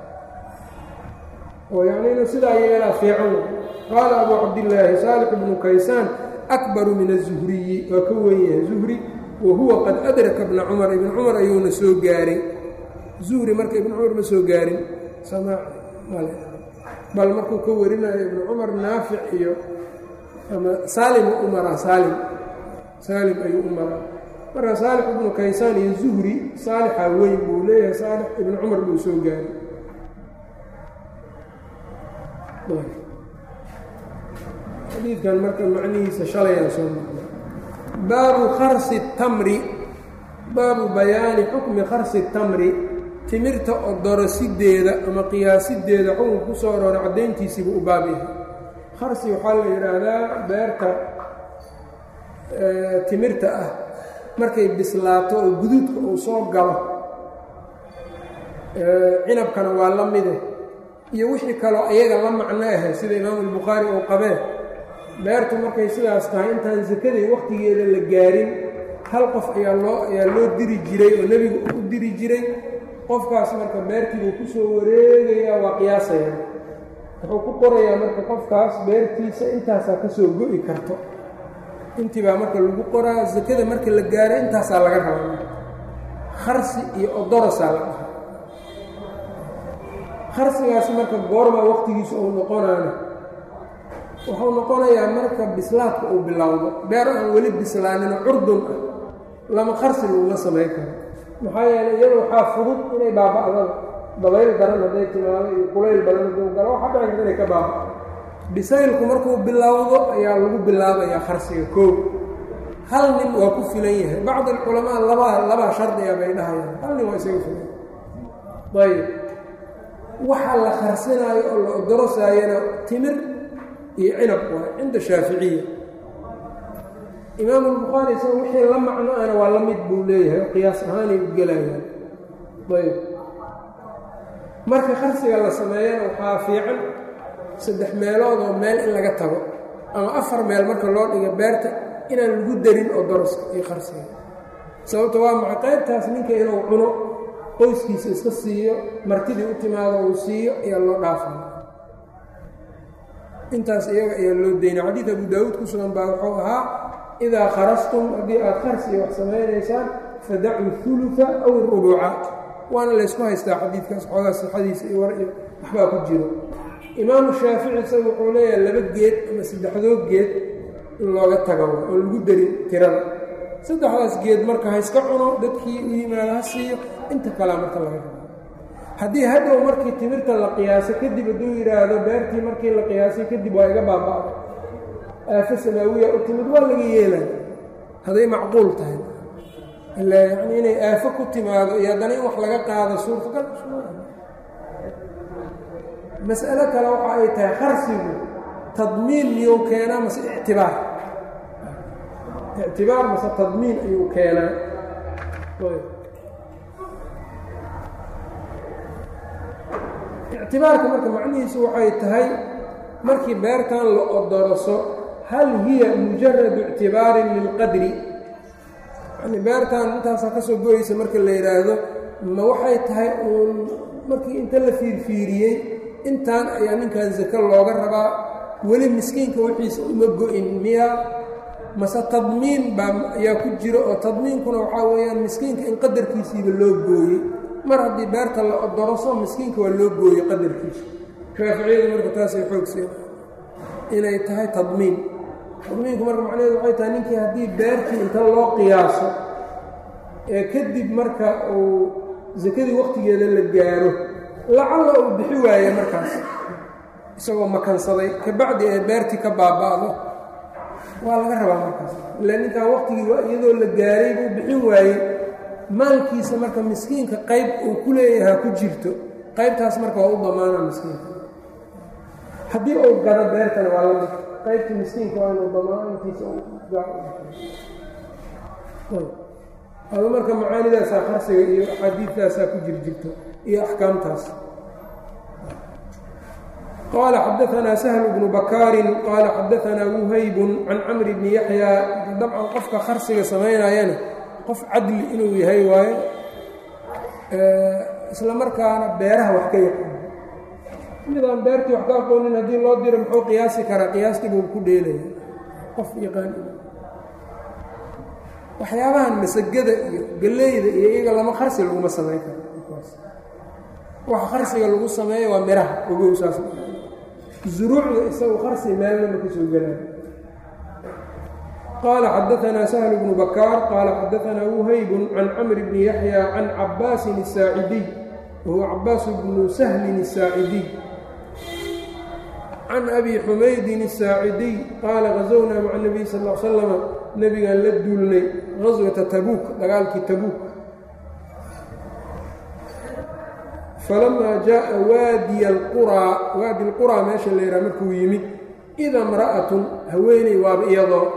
oo yacni inuu sidaa yeelaa fiican qaala abuu cabdillaahi saalix ibnu kaysaan akbaru min azuhriyi waa ka wen yahay zuhri wa huwa qad adraka bna cumar ibn cumar ayuuna soo gaaray zuhri marka ibnu cumar ma soo gaarin samaac male bal markuu ka warinayo ibnu cumar naafic iyo ama saalim u maraa saalim saalim ayuu u maraa marka saalix ibnu kaysaan iyo zuhri saalixa weyn buu leeyahay saalix ibnu cumar buu soo gaaray xadiidkan marka macnihiisa shalayaan soo marnay baabu kharsi tamri baabu bayaani xukmi kharsi tamri timirta odorosideeda ama qiyaasideeda xukunka ku soo aroora caddayntiisiibu u baab yahay kharsi waxaa la yidhaahdaa beerta timirta ah markay bislaato oo guduudka uu soo galo cinabkana waa la mide iyo wixii kaloo ayaga la macno ahay sida imaamu albukhaari uu qabee beertu markay sidaas tahay intaan sakadii wakhtigeeda la gaarin hal qof ayaa loo ayaa loo diri jiray oo nebigu u diri jiray qofkaas marka beertiibuu ku soo wareegayaa waa qiyaasaya wuxuu ku qorayaa marka qofkaas beertiisa intaasaa ka soo go'i karto intii baa marka lagu qoraa sakada marka la gaaro intaasaa laga rabaa kharsi iyo odorosaa la dhaha kharsigaasi marka goorma wakhtigiisa uu noqonaana wuxuu noqonayaa marka bislaadka uu bilowdo beer aan weli bislaanino curdun ah lama kharsi laguma samayn karo maxaa yeeley iyada waxaa fudud inay baaba'dada dabayl daran hadday timaado iyo kulayl badan hadduu galo waxaa dhici karta inay ka baaba'do bisaylku markuu bilowdo ayaa lagu bilaabayaa kharsiga koow hal nin waa ku filan yahay bacd alculamaa labaa labaa shardiga bay dhahayaan hal nin waa isaga filan ayb waxa la kharsinaayo oo la odorosaayana timir iyo cinab waay cinda shaaficiya imaamu albukhaari isaga wixii la macno ana waa la mid buu leeyahay oo qiyaas ahaanay u gelayaan ayb marka kharsiga la sameeyana waxaa fiican saddex meelood oo meel in laga tago ama afar meel marka loo dhigo beerta inaan lagu darin oo doroska iyo kharsiga sababto waa maca qaybtaas ninka inuu cuno qoyskiisa iska siiyo martidii u timaado uu siiyo ayaa loo dhaafaya intaas iyaga ayaa loo daynay xadiid abu daawuud ku sugan baa wuxuu ahaa idaa kharastum haddii aad kharsiga wax samaynaysaan fadacuu ulufa aw rubuca waana laysku haystaa xadiidkaas xoogaa sixadiisa iyo war iyo waxbaa ku jiro imaamu shaafici isaga wuxuu leeyahay laba geed ama saddexdood geed in looga tago oo lagu darin tirada saddexdaas geed marka ha iska cuno dadkii u yimaado ha siiyo inta kalea marka laga rabo haddii hadhow markii timirta la qiyaaso kadib hadduu yidhaahdo beertii markii la qiyaasay kadib waa iga baaba'da aafo samaawiya u timid waa laga yeelaya hadday macquul tahay ilaa yacnii inay aafo ku timaado iyo haddana in wax laga qaado suurtagal mas'alo kale waxa ay tahay kharsigu tadmiin miyuu keenaa mase ictibaar ictibaar mase tadmiin ayuu keenaa ictibaarka marka macnihiisu waxay tahay markii beertan la odoroso hal hiya mujaradu ictibaarin lilqadri yani beertan intaasaa ka soo goyeysa marka la yidhaahdo ma waxay tahay uun markii inta la fiirfiiriyey intaan ayaa ninkan sako looga rabaa weli miskiinka wixiisa uma go-in miya mase tadmiin baa ayaa ku jiro oo tadmiinkuna waxaa weeyaan miskiinka in qadarkiisiiba loo gooyey mar haddii beerta la odoroso miskiinka waa loo gooyey qadarkiisa shaaficiyadu marka taasay xoogseen inay tahay tadmiin tadmiinku marka macnaheedu waxay tahay ninkii haddii beertii inta loo qiyaaso ee kadib marka uu sakadii wakhtigeeda la gaaro lacalla uu bixi waaye markaas isagoo makansaday kabacdi ee beertii ka baaba'do waa laga rabaa markaas ilaa ninkan wakhtigii iyadoo la gaaray buu bixin waayey maalkiisa marka miskiinka qayb uu ku leeyahaa ku jirto qaybtaas marka waa u damaana miskiinka haddii uu gado beertana waa lamid qaybta miskiinka waa inuu damaantiisa adu marka macaanidaasaa qarsiga iyo axaadiidtaasaa ku jir jirto iyo axkaamtaas qaala xadaanaa sahl bnu bakaarin qaala xadaanaa wuhaybun can camri bni yaxyaa dabcan qofka qarsiga samaynayana qof cadli inuu yahay waaye isla markaana beeraha wax ka yaqaan midaan beertii wax ka aqoonin haddii loo diro muxuu qiyaasi karaa qiyaastii buu ku dheelaya qof yaqaan waxyaabahan masagada iyo galleyda iyo iyaga lama kharsi laguma samayn karo waxa kharsiga lagu sameeya waa miraha ogow saas zuruucda isagu kharsi meelnama ka soo gelaya qaala xadaanaa sahl bnu bakaar qaala xadaanaa wuhaybun can camri bni yaxya can cabaasin الsaacidiy wahuwa cabaas bnu sahlin الsaacidiy can abi xumaydin الsaacidiy qaala gazownaa maca nebiy sal l slama nebigaan la duulnay gaswata tabuuk dagaalkii tabuuk falamaa jaءa waadiya alquraa waadi alquraa meesha la yidhaha markuu yimid ida imra'atun haweeney waaba iyadoo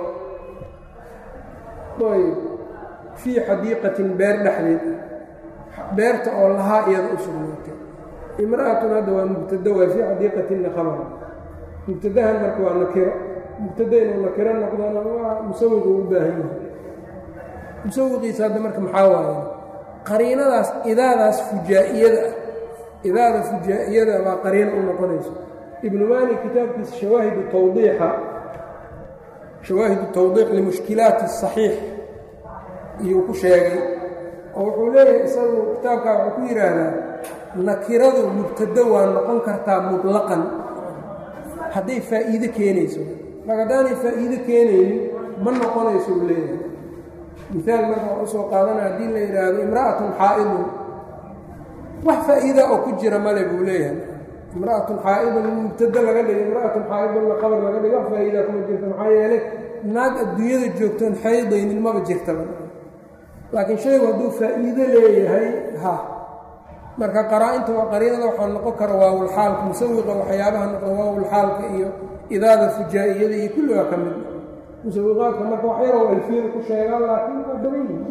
ayb fii xadiiqatin beer dhexdeed beerta oo lahaa iyada u sugnaatay imra'atun hadda waa mubtado waa fii xadiiqatinna khabar mubtadahan marka waa nakiro mubtada inuu nakiro noqdona waa musawiqu u baahan yahay musawiqiisa hadda marka maxaa waaye qariinadaas idaadaas fujaa'iyada ah idaada fujaa'iyada baa qariino u noqonayso ibnu maalik kitaabkiisa shawaahidu tawdiixa shawaahidu tawdiiq limushkilaati saxiix iyuu ku sheegay oo wuxuu leeyahay isagu kitaabkaa wuxuu ku yidhaahdaa nakiradu mubtado waa noqon kartaa mutlaqan hadday faa'iide keenayso marka haddaanay faa'iide keenaynin ma noqonayso uu leeyahay miaal marka waxu usoo qaadana haddii la yidhaahdo imra'atun xaa'idun wax faa'iida oo ku jira male buu leeyahay imra'atun xaa'idun mubtado laga dhigo imra'atun xaa'idunna qabar laga dhigo wax faa'iida kuma jirto maxaa yeelay naag adduunyada joogtoon xaydaynin maba jirtaba laakiin shaygu hadduu faa'iido leeyahay ha marka qaraa-inta waa qariinada waxaa noqon kara waawulxaalka musawiqa waxyaabaha noqda waawulxaalka iyo idaada fujaa'iyada iyo kulli waa ka mid musawiqaadka marka wax yaroo alfiyada ku sheegaa laakiin waa badan yihin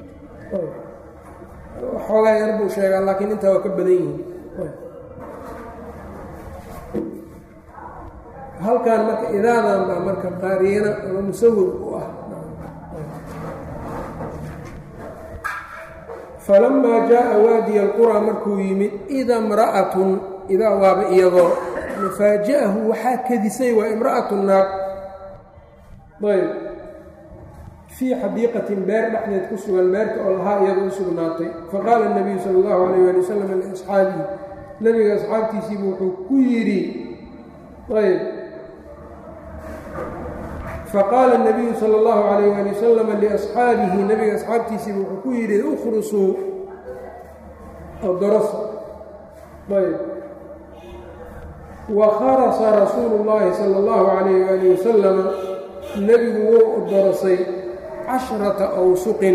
xoogaa yar buu sheegaa laakiin intaa waa ka badan yihin halkan marka idaadan baa marka qariina ama musawiq u ah falamaa jaءa waadiya alquraa markuu yimid ida imra'atun idaa waaba iyadoo faaja'ahu waxaa kadisay waa imra'atu naag ayb fii xadiiqatin beer dhexdeed ku sugan beerta oo lahaa iyadoo u sugnaatay faqaala الnabiyu salى اllahu alayh ali wasalam liasxaabihi nebiga asxaabtiisiibu wuxuu ku yidhi ayb faqaala الnabiyu salى اllahu alayh ali wasalam liasxaabihi nebiga asxaabtiisiibu wuxuu ku yidhi ukhrusuu odorosa ayb wa kharasa rasuulu اllahi salى اllahu alayh ali wasalam nebigu wuu odorosay cashrata awsuqin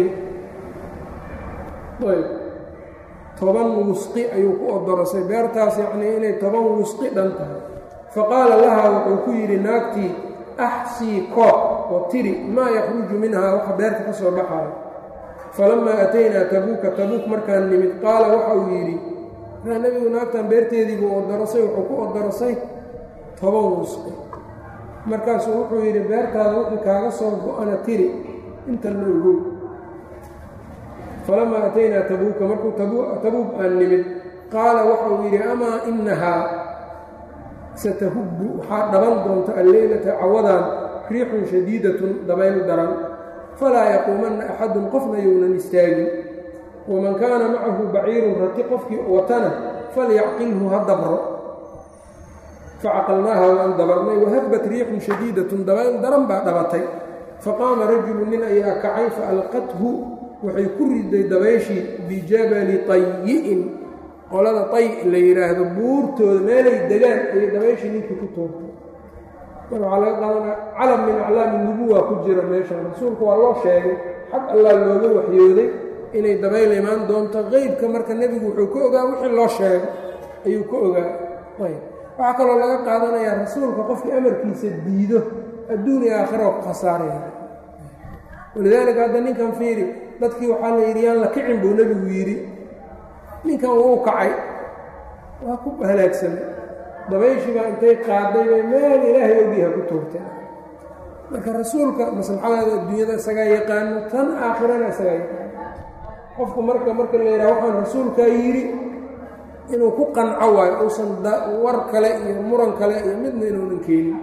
ayb toban wusqi ayuu ku odorosay beertaas yacnii inay toban wusqi dhan tahay faqaala lahaa wuxuu ku yidhi naagtii axsii koob oo tiri maa yakhruju minhaa waxa beerta ka soo baxayo falamaa ataynaa tabuuka tabuuk markaan nimid qaala waxa uu yidhi markaa nebigu naagtan beerteedii buu odorosay wuxuu ku odorosay toban wusqi markaasuu wuxuu yidhi beertaada wixii kaaga soo go-ana tiri inta la ogow falamaa ataynaa tabuuka markuu tabuuk aan nimid qaala waxa uu yidhi amaa inahaa satahubbu waxaa dhaban doonta alleylata cawadaan riixun shadiidatun dabayl daran falaa yaquumanna axadun qofna younan istaagin waman kaana macahu baciirun rati qofkii watana falyacqilhu ha dabro facaqalnaaha waan dabarnay wahabbat riixun shadiidatun dabayl daran baa dhabatay faqaama rajulu nin ayaa kacay faalqathu waxay ku riday dabayshii bijabali tayi'in qolada tay la yidhaahdo buurtooda meelay degaan ayay dabayshii ninkii ku toogtay marka waxaa laga qaadanaa calam min aclaami nubuwa ku jira meeshan rasuulku waa loo sheegay xag allah looga waxyooday inay dabayl imaan doonto qeybka marka nebigu wuxuu ka ogaa wixii loo sheegay ayuu ka ogaa ayb waxaa kaloo laga qaadanayaa rasuulka qofkii amarkiisa diido adduun iyo aakhira oo ku khasaaraya walidaalika hadda ninkan fiiri dadkii waxaa la yidhi yaan la kicin buu nebigu yidhi ninkan wuu kacay waa ku halaagsamay dabayshiibaa intay qaaday bay meel ilaahay ogiha ku tuurtay marka rasuulka maslaxadaada adduunyada isagaa yaqaano tan aakhirana isagaa yaqaano qofku marka marka la yidhaha waxaan rasuulkaa yidhi inuu ku qanco waayo uusan war kale iyo muran kale iyo midna inuunan keenin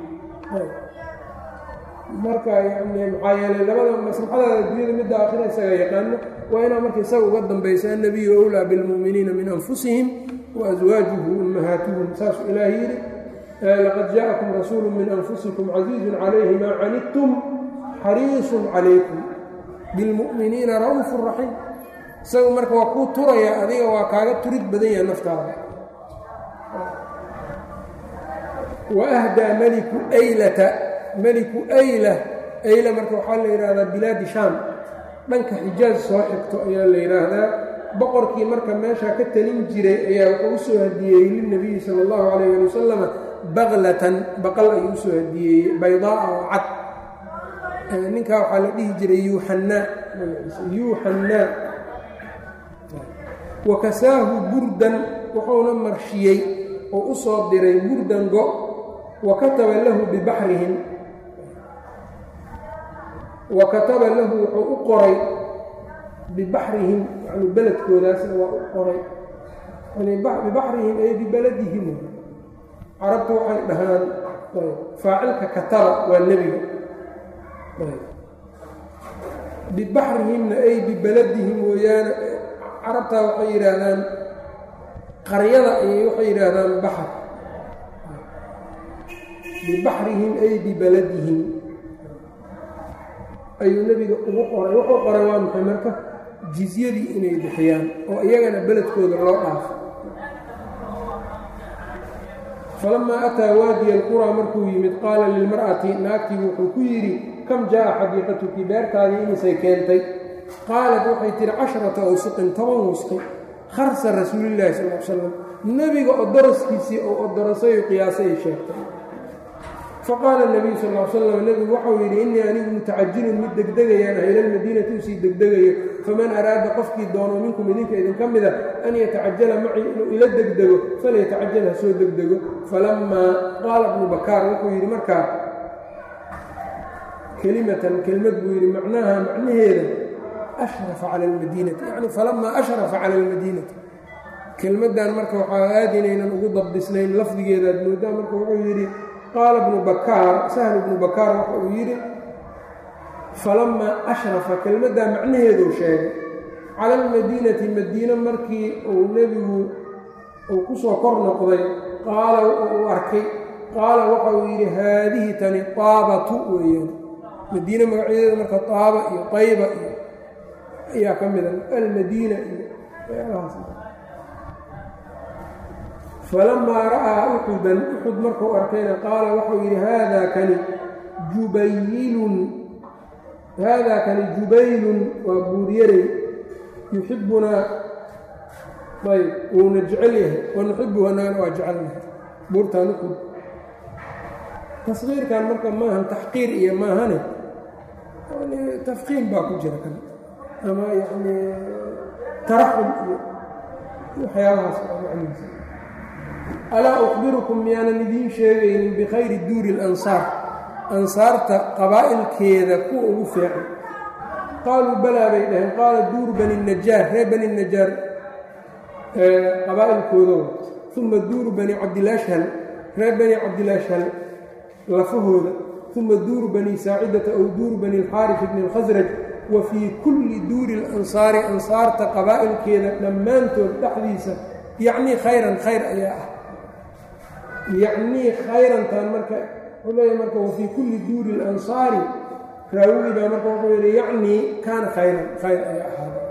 marka yani maxaa yeelay labada maslaxadaada adduunyada midda aakhira isagaa yaqaano waa inaa marka isaga uga dambaysa annabiyu owlaa bilmu'miniina min anfusihim wa aswaajuhu ummahaatuhum saasuu ilaah yidhi laqad jaa'akum rasuulu min anfusikum casiizun calayhi maa canidtum xariisun calaykum bilmu'miniina ra'uufu raxiim isagu marka waa kuu turaya adiga waa kaaga turid badan yaha naftaada wa ahdaa meliku aylata meliku ayla ayla marka waxaa la yidhaahdaa bilaadi shaam dhanka xijaaj soo xigto ayaa la yidhaahdaa boqorkii marka meeshaa ka talin jiray ayaa wuxuu u soo hadiyeeyey lilnabiyi sala allahu calayh ali wasalam baklatan baqal ayuu usoo hadiyeeyey baydaa'a oo cad ninkaa waxaa la dhihi jiray yuuxannaa yuuxannaa wa kasaahu burdan wuxuuna marshiyey oo u soo diray burdan go wa kataba lahu bibaxrihim wa kataba lahu wuxuu u qoray bibaxrihim yani beledkoodaasna waa u qoray bibaxrihim ay bibeladihim carabtu waxay dhahaan faacilka kataba waa nebiga bibaxrihimna ay bibeladihim mooyaane carabtaa waxay yidhaahdaan qaryada ayay waxay yidhaahdaan baxar bibaxrihim ay bibeladihim ayuu nebiga ugu qoray wuxuu qoray waa maxay marka jizyadii inay bixiyaan oo iyagana beledkooda loo dhaafo falamaa ataa waadiya alquraa markuu yimid qaala lilmar'ati naagtii wuxuu ku yidhi kam jaa'a xadiiqatuki beertaadii imisay keentay qaalat waxay tihi casharata awsuqin toban wusqi kharsa rasuulillahi sal l slam nebiga odoroskiisii oo odorosay qiyaasay sheegtay faqaala nabiyu sal l slam nebigu waxau yidhi innii anigu mutacajilun mid degdegayaan ah ilalmadiinati usii degdegayo faman araada qofkii doono minkum idinka idinka mida an yatacajala macii inuu ila degdego falyatacajal ha soo degdego falamaa qaala bnu bakaar wuxuu yidhi markaa kelimatan kelmad buu yidhi macnaha macnaheeda ashrafa cala almadiinati yacni falamaa ashrafa cala almadiinati kelmaddan marka waxaa aad inaynan ugu dabdisnayn lafdigeedaad moodaa marka wuxuu yidhi qaala bnu bakaar sahlu bnu bakaar waxa uu yidhi falamaa ashrafa kelmaddaa macnaheeduu sheegay cala almadiinati madiine markii uu nebigu uu ku soo kor noqday qaala uu arkay qaala waxa uu yidhi haadihi tani taabatu weeyaan madiine magacyadeeda marka taaba iyo qayba iyo ayaa ka mida almadiina iyo waxyaalahaas falamaa ra'aa uxudan uxud markuu arkayna qaala waxau yidhi haadaa kani jubaylun haadaa kani jubaylun waa buuryaray yuxibbunaa ayb wuuna jecel yahay wanuxibuhu annagana waa jecelnahay buurtaan uxud tasqiirkan marka maahan taxqiir iyo maahane tafqiim baa ku jira kan ama yacni taraxum iyo waxyaabahaas macnihiisa alaa ukhbirukum miyaanan idiin sheegaynin bikhayri duuri اlansaar ansaarta qabaa'ilkeeda kuwa ugu fiican qaaluu balaa bay dhaheen qaala duuru bani najaar reer bani najaar qabaa'ilkooda uma duuru bani cabdilashhal reer bani cabdilashhal lafahooda uma duuru bani saacidata ow duuru bani اlxaarif bni اlkhasraj wa fii kulli duuri اlansaari ansaarta qabaa'ilkeeda dhammaantood dhexdiisa yacnii khayran khayr ayaa ah yacnii khayrantan marka wuxuu leeyahy marka wafii kulli duuri اlansaari raawigii baa marka wuxuu yidhi yacnii kaana khayran khayr ayaa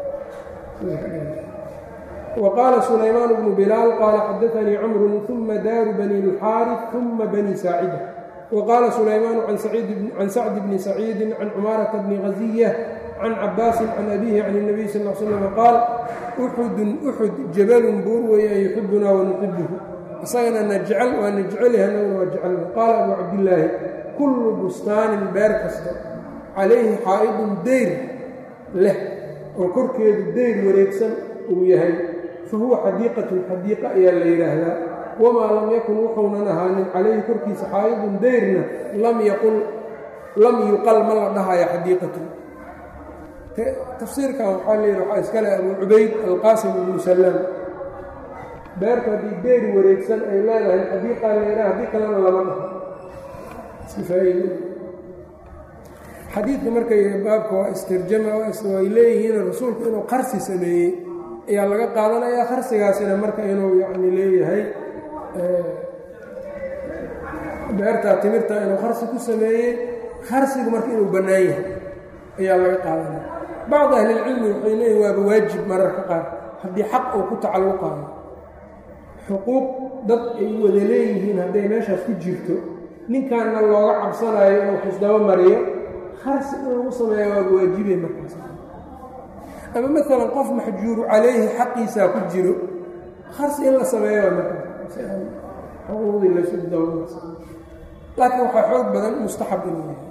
ahaaday wa qaala sulaymaan bnu bilaal qaala xadaanii camrun uma daaru bani اlxaarif uma bani saacida wa qaala sulaymaanu can sacdi bni saciidi can cumaarata bni haziya can cabaasin can abihi can الnabiy sal l slm qaal uxudun uxud jabalun buur weeyaan yuxibunaa wanuxibuhu isagana na jecel waa na jecelyahay annaguna waa jecelna qaala abu cabdillaahi kullu bustaanin beer kasta calayhi xaa'idun deyr leh oo korkeedu deyr wareegsan uu yahay fa huwa xadiiqatun xadiiqa ayaa la yidhaahdaa wamaa lam yakun wuxuunan ahaanin calayhi korkiisa xaa'idun deyrna lam yaqul lam yuqal ma la dhahayo xadiiqatun tafsiirkan waxaa la yidhi waxaa iskale abu cubayd alqaasim ibnu salaam beerta haddii deeri wareegsan ay leedahay xadiiqaa la yidhaha haddii kalena lama dhaho iskifaa'iy xadiidka markay baabka waa istirjama way leeyihiin rasuulku inuu qarsi sameeyey ayaa laga qaadanayaa qarsigaasina marka inuu yacni leeyahay beertaa timirta inuu qarsi ku sameeyey qarsigu marka inuu bannaan yahay ayaa laga qaadanaya bacd ahlilcilmi waxay leeyihin waaba waajib mararka qaar haddii xaq uu ku tacalluqaayo xuquuq dad ay wada leeyihiin hadday meeshaas ku jirto ninkanna looga cabsanayo inuu xisdabo mariyo harsi in lagu sameeya waaba waajibay markaas ama maalan qof maxjuuru calayhi xaqiisaa ku jiro harsi in la sameeyo waa markaas si aan xuquuqdii laysu dabamarsa laakiin waxaa xoog badan mustaxab inuu yahay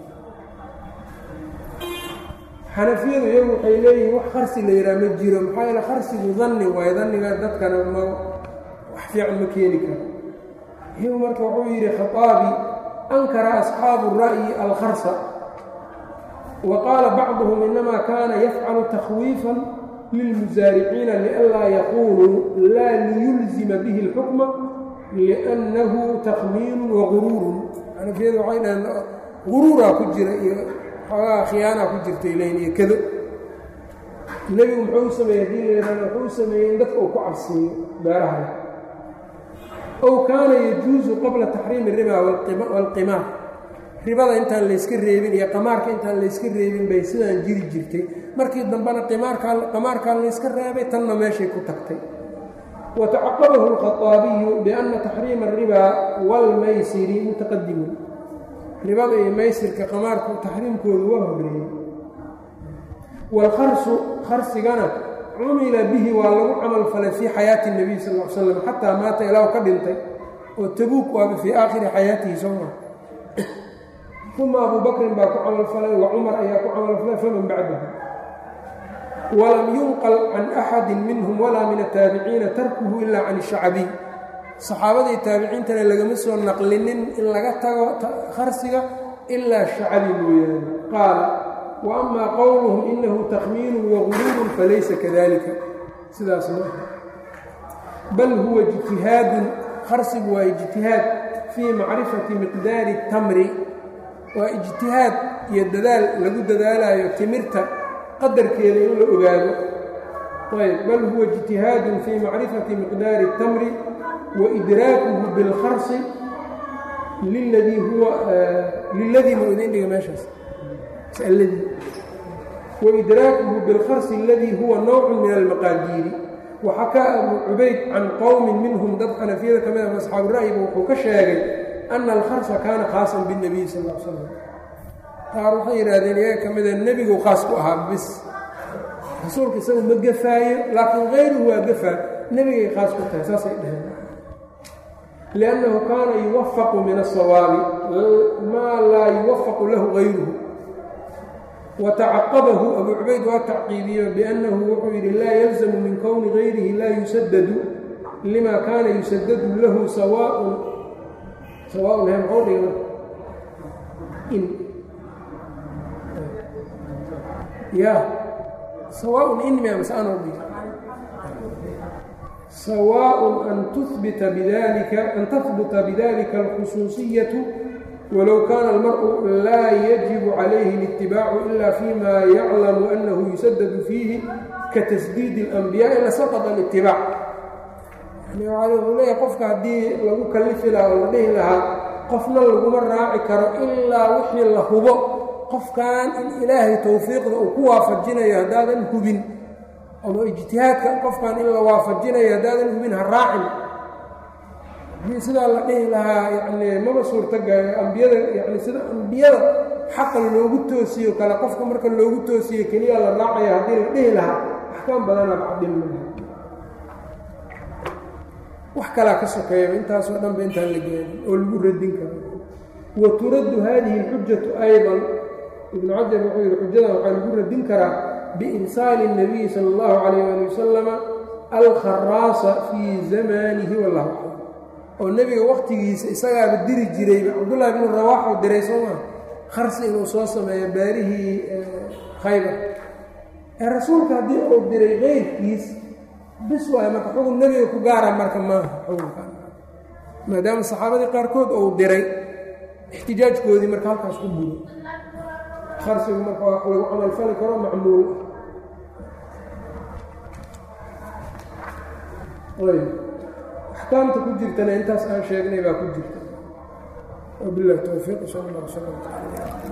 xanafiyadu iyagu waxay leeyihiin wax qarsi la yidhaha ma jiro maxaa yeele qarsigu danni waayo danniga dadkana ma wax fiican ma keeni karo iyagu marka wuxuu yidhi khaaabi ankara asxaabu ra'yi alkharsa wa qaala bacduhum inamaa kaana yafcalu takhwiifan lilmusaariciina lianlaa yaquuluu laa liyulzima bihi اlxukma liannahu takhmiinu waguruurun xanafiyadu waxay dhaheen guruuraa ku jira iyo xoogaa khiyaanaa ku jirtay leyn iyo kado nebigu muxuu u sameeyey hadii laydhahdo wuxuu u sameeyey in dadka uu ku cabsiiyo beeraha ow kaana yajuusu qabla taxriimi riba waalqimaar ribada intaan layska reebin iyo qamaarka intaan layska reebin bay sidaan jiri jirtay markii dambena qimaarkaa qamaarkaa layska reebay tanna meeshay ku tagtay wa tacaqabahu alkhaaabiyu bianna taxriima alribaa waalmaysiri mutaqadimun ribada iyo maysirka qamaarku taxriimkoodu waa horreeyey waalkharsu kharsigana cumila bihi waa lagu camal falay fii xayaati اnebiy sal l slam xataa maata ilaahu ka dhintay oo tabuuk waaba fii aakhiri xayaatihi sooma uma abu bakrin baa ku camal falay wa cumar ayaa ku camal falay faman bacdahu walam yunqal can axadi minhum walaa min ataabiciina tarkuhu ila can الshacbiy saxaabadii taabiciintana lagama soo naqlinin in laga tago kharsiga ilaa shacbi mooyaane qaala wa amaa qowluhum inahu takhmiinu waguruurun falaysa kadalika sidaas ma bal huwa ijtihaadun kharsigu waa ijtihaad fii macrifati miqdaari اtamri waa ijtihaad iyo dadaal lagu dadaalayo timirta qadarkeeda in la ogaado ayb bal huwa ijtihaadun fii macrifati miqdaari اtamri waidraakuhu bilkharsi liladii huwa liladii ma idin dhiga meeshaas ladii waidraakuhu bilkharsi aladii huwa nowcu min almaqaadiiri waxakaa abu cubayd can qowmin minhum dad xanafiyada ka mid ah asxaabu ra'yiba wuxuu ka sheegay ana alkharsa kaana khaasan biاnebiy sal l slam qaar waxay yidhaahdeen iyaga ka mida nebigu khaas ku ahaa bis rasuulka isagu ma gafaayo laakiin kayruhu waa gafaa nebigay khaas ku tahay saasay dhaheen liannahu kaana yuwafaqu min asawaabi maa laa yuwafaqu lahu gayruhu watacaqabahu abu cubayd waa tacqiibiyo biannahu wuxuu yidhi laa yalzamu min kowni gayrihi laa yusadadu lima kaana yusadadu lahu sawaaun sawaaun he maxuu dhiga in ya sawaaun in miya mase anoo dhiga sawaaء an tuhbita bidalika an tahbuta bidalika alkhusuuصiyaةu walow kana almarءu laa yajibu calayhi اlاtibaacu ila fima yaclamu anahu yusadadu fiihi katasdiid اlanbiyaءi lasaqط اlاtibaac yani wuxuu leeyahay qofka haddii lagu kalifi lahaa oo la dhihi lahaa qofna laguma raaci karo ilaa wixii la hubo qofkan in ilaahay towfiiqda uu ku waafajinayo haddaadan hubin ama ijtihaadka qofkan in la waafajinayo haddaadan hubin ha raacin haddii sidaa la dhihi lahaa yacni maba suurtaga ambiyada yani sida ambiyada xaqa loogu toosiyo kale qofka marka loogu toosiyo keliya la raacaya haddii la dhihi lahaa axkaam badana bacdin malaha wax kalaa ka sokeeyaba intaasoo dhan ba intaan la gaarin oo lagu radin karo wa turaddu haadihi اlxujatu ayضa ibnu cajar wuxuu yihi xujadan waxaa lagu radin karaa biirsaali الnabiyi salى اllahu calayh ali wasalama alkharaasa fii zamanihi wallahu aclam oo nebiga wakhtigiisa isagaaba diri jirayba cabdullahi bnu rawaaxuu diray soo maa kharsi inuu soo sameeyo baarihii khaybar ee rasuulka haddii uu diray keyrkiis bis waayo marka xugun nebiga ku gaara marka maaha xugunka maadaama saxaabadii qaarkood uu diray ixtijaajkoodii marka halkaas ku buro kharsigu marka wax lagu camalfali karo macmuul ayb axkaamta ku jirtana intaas aan sheegnay baa ku jirta wabilahi towfiiq sal allah sala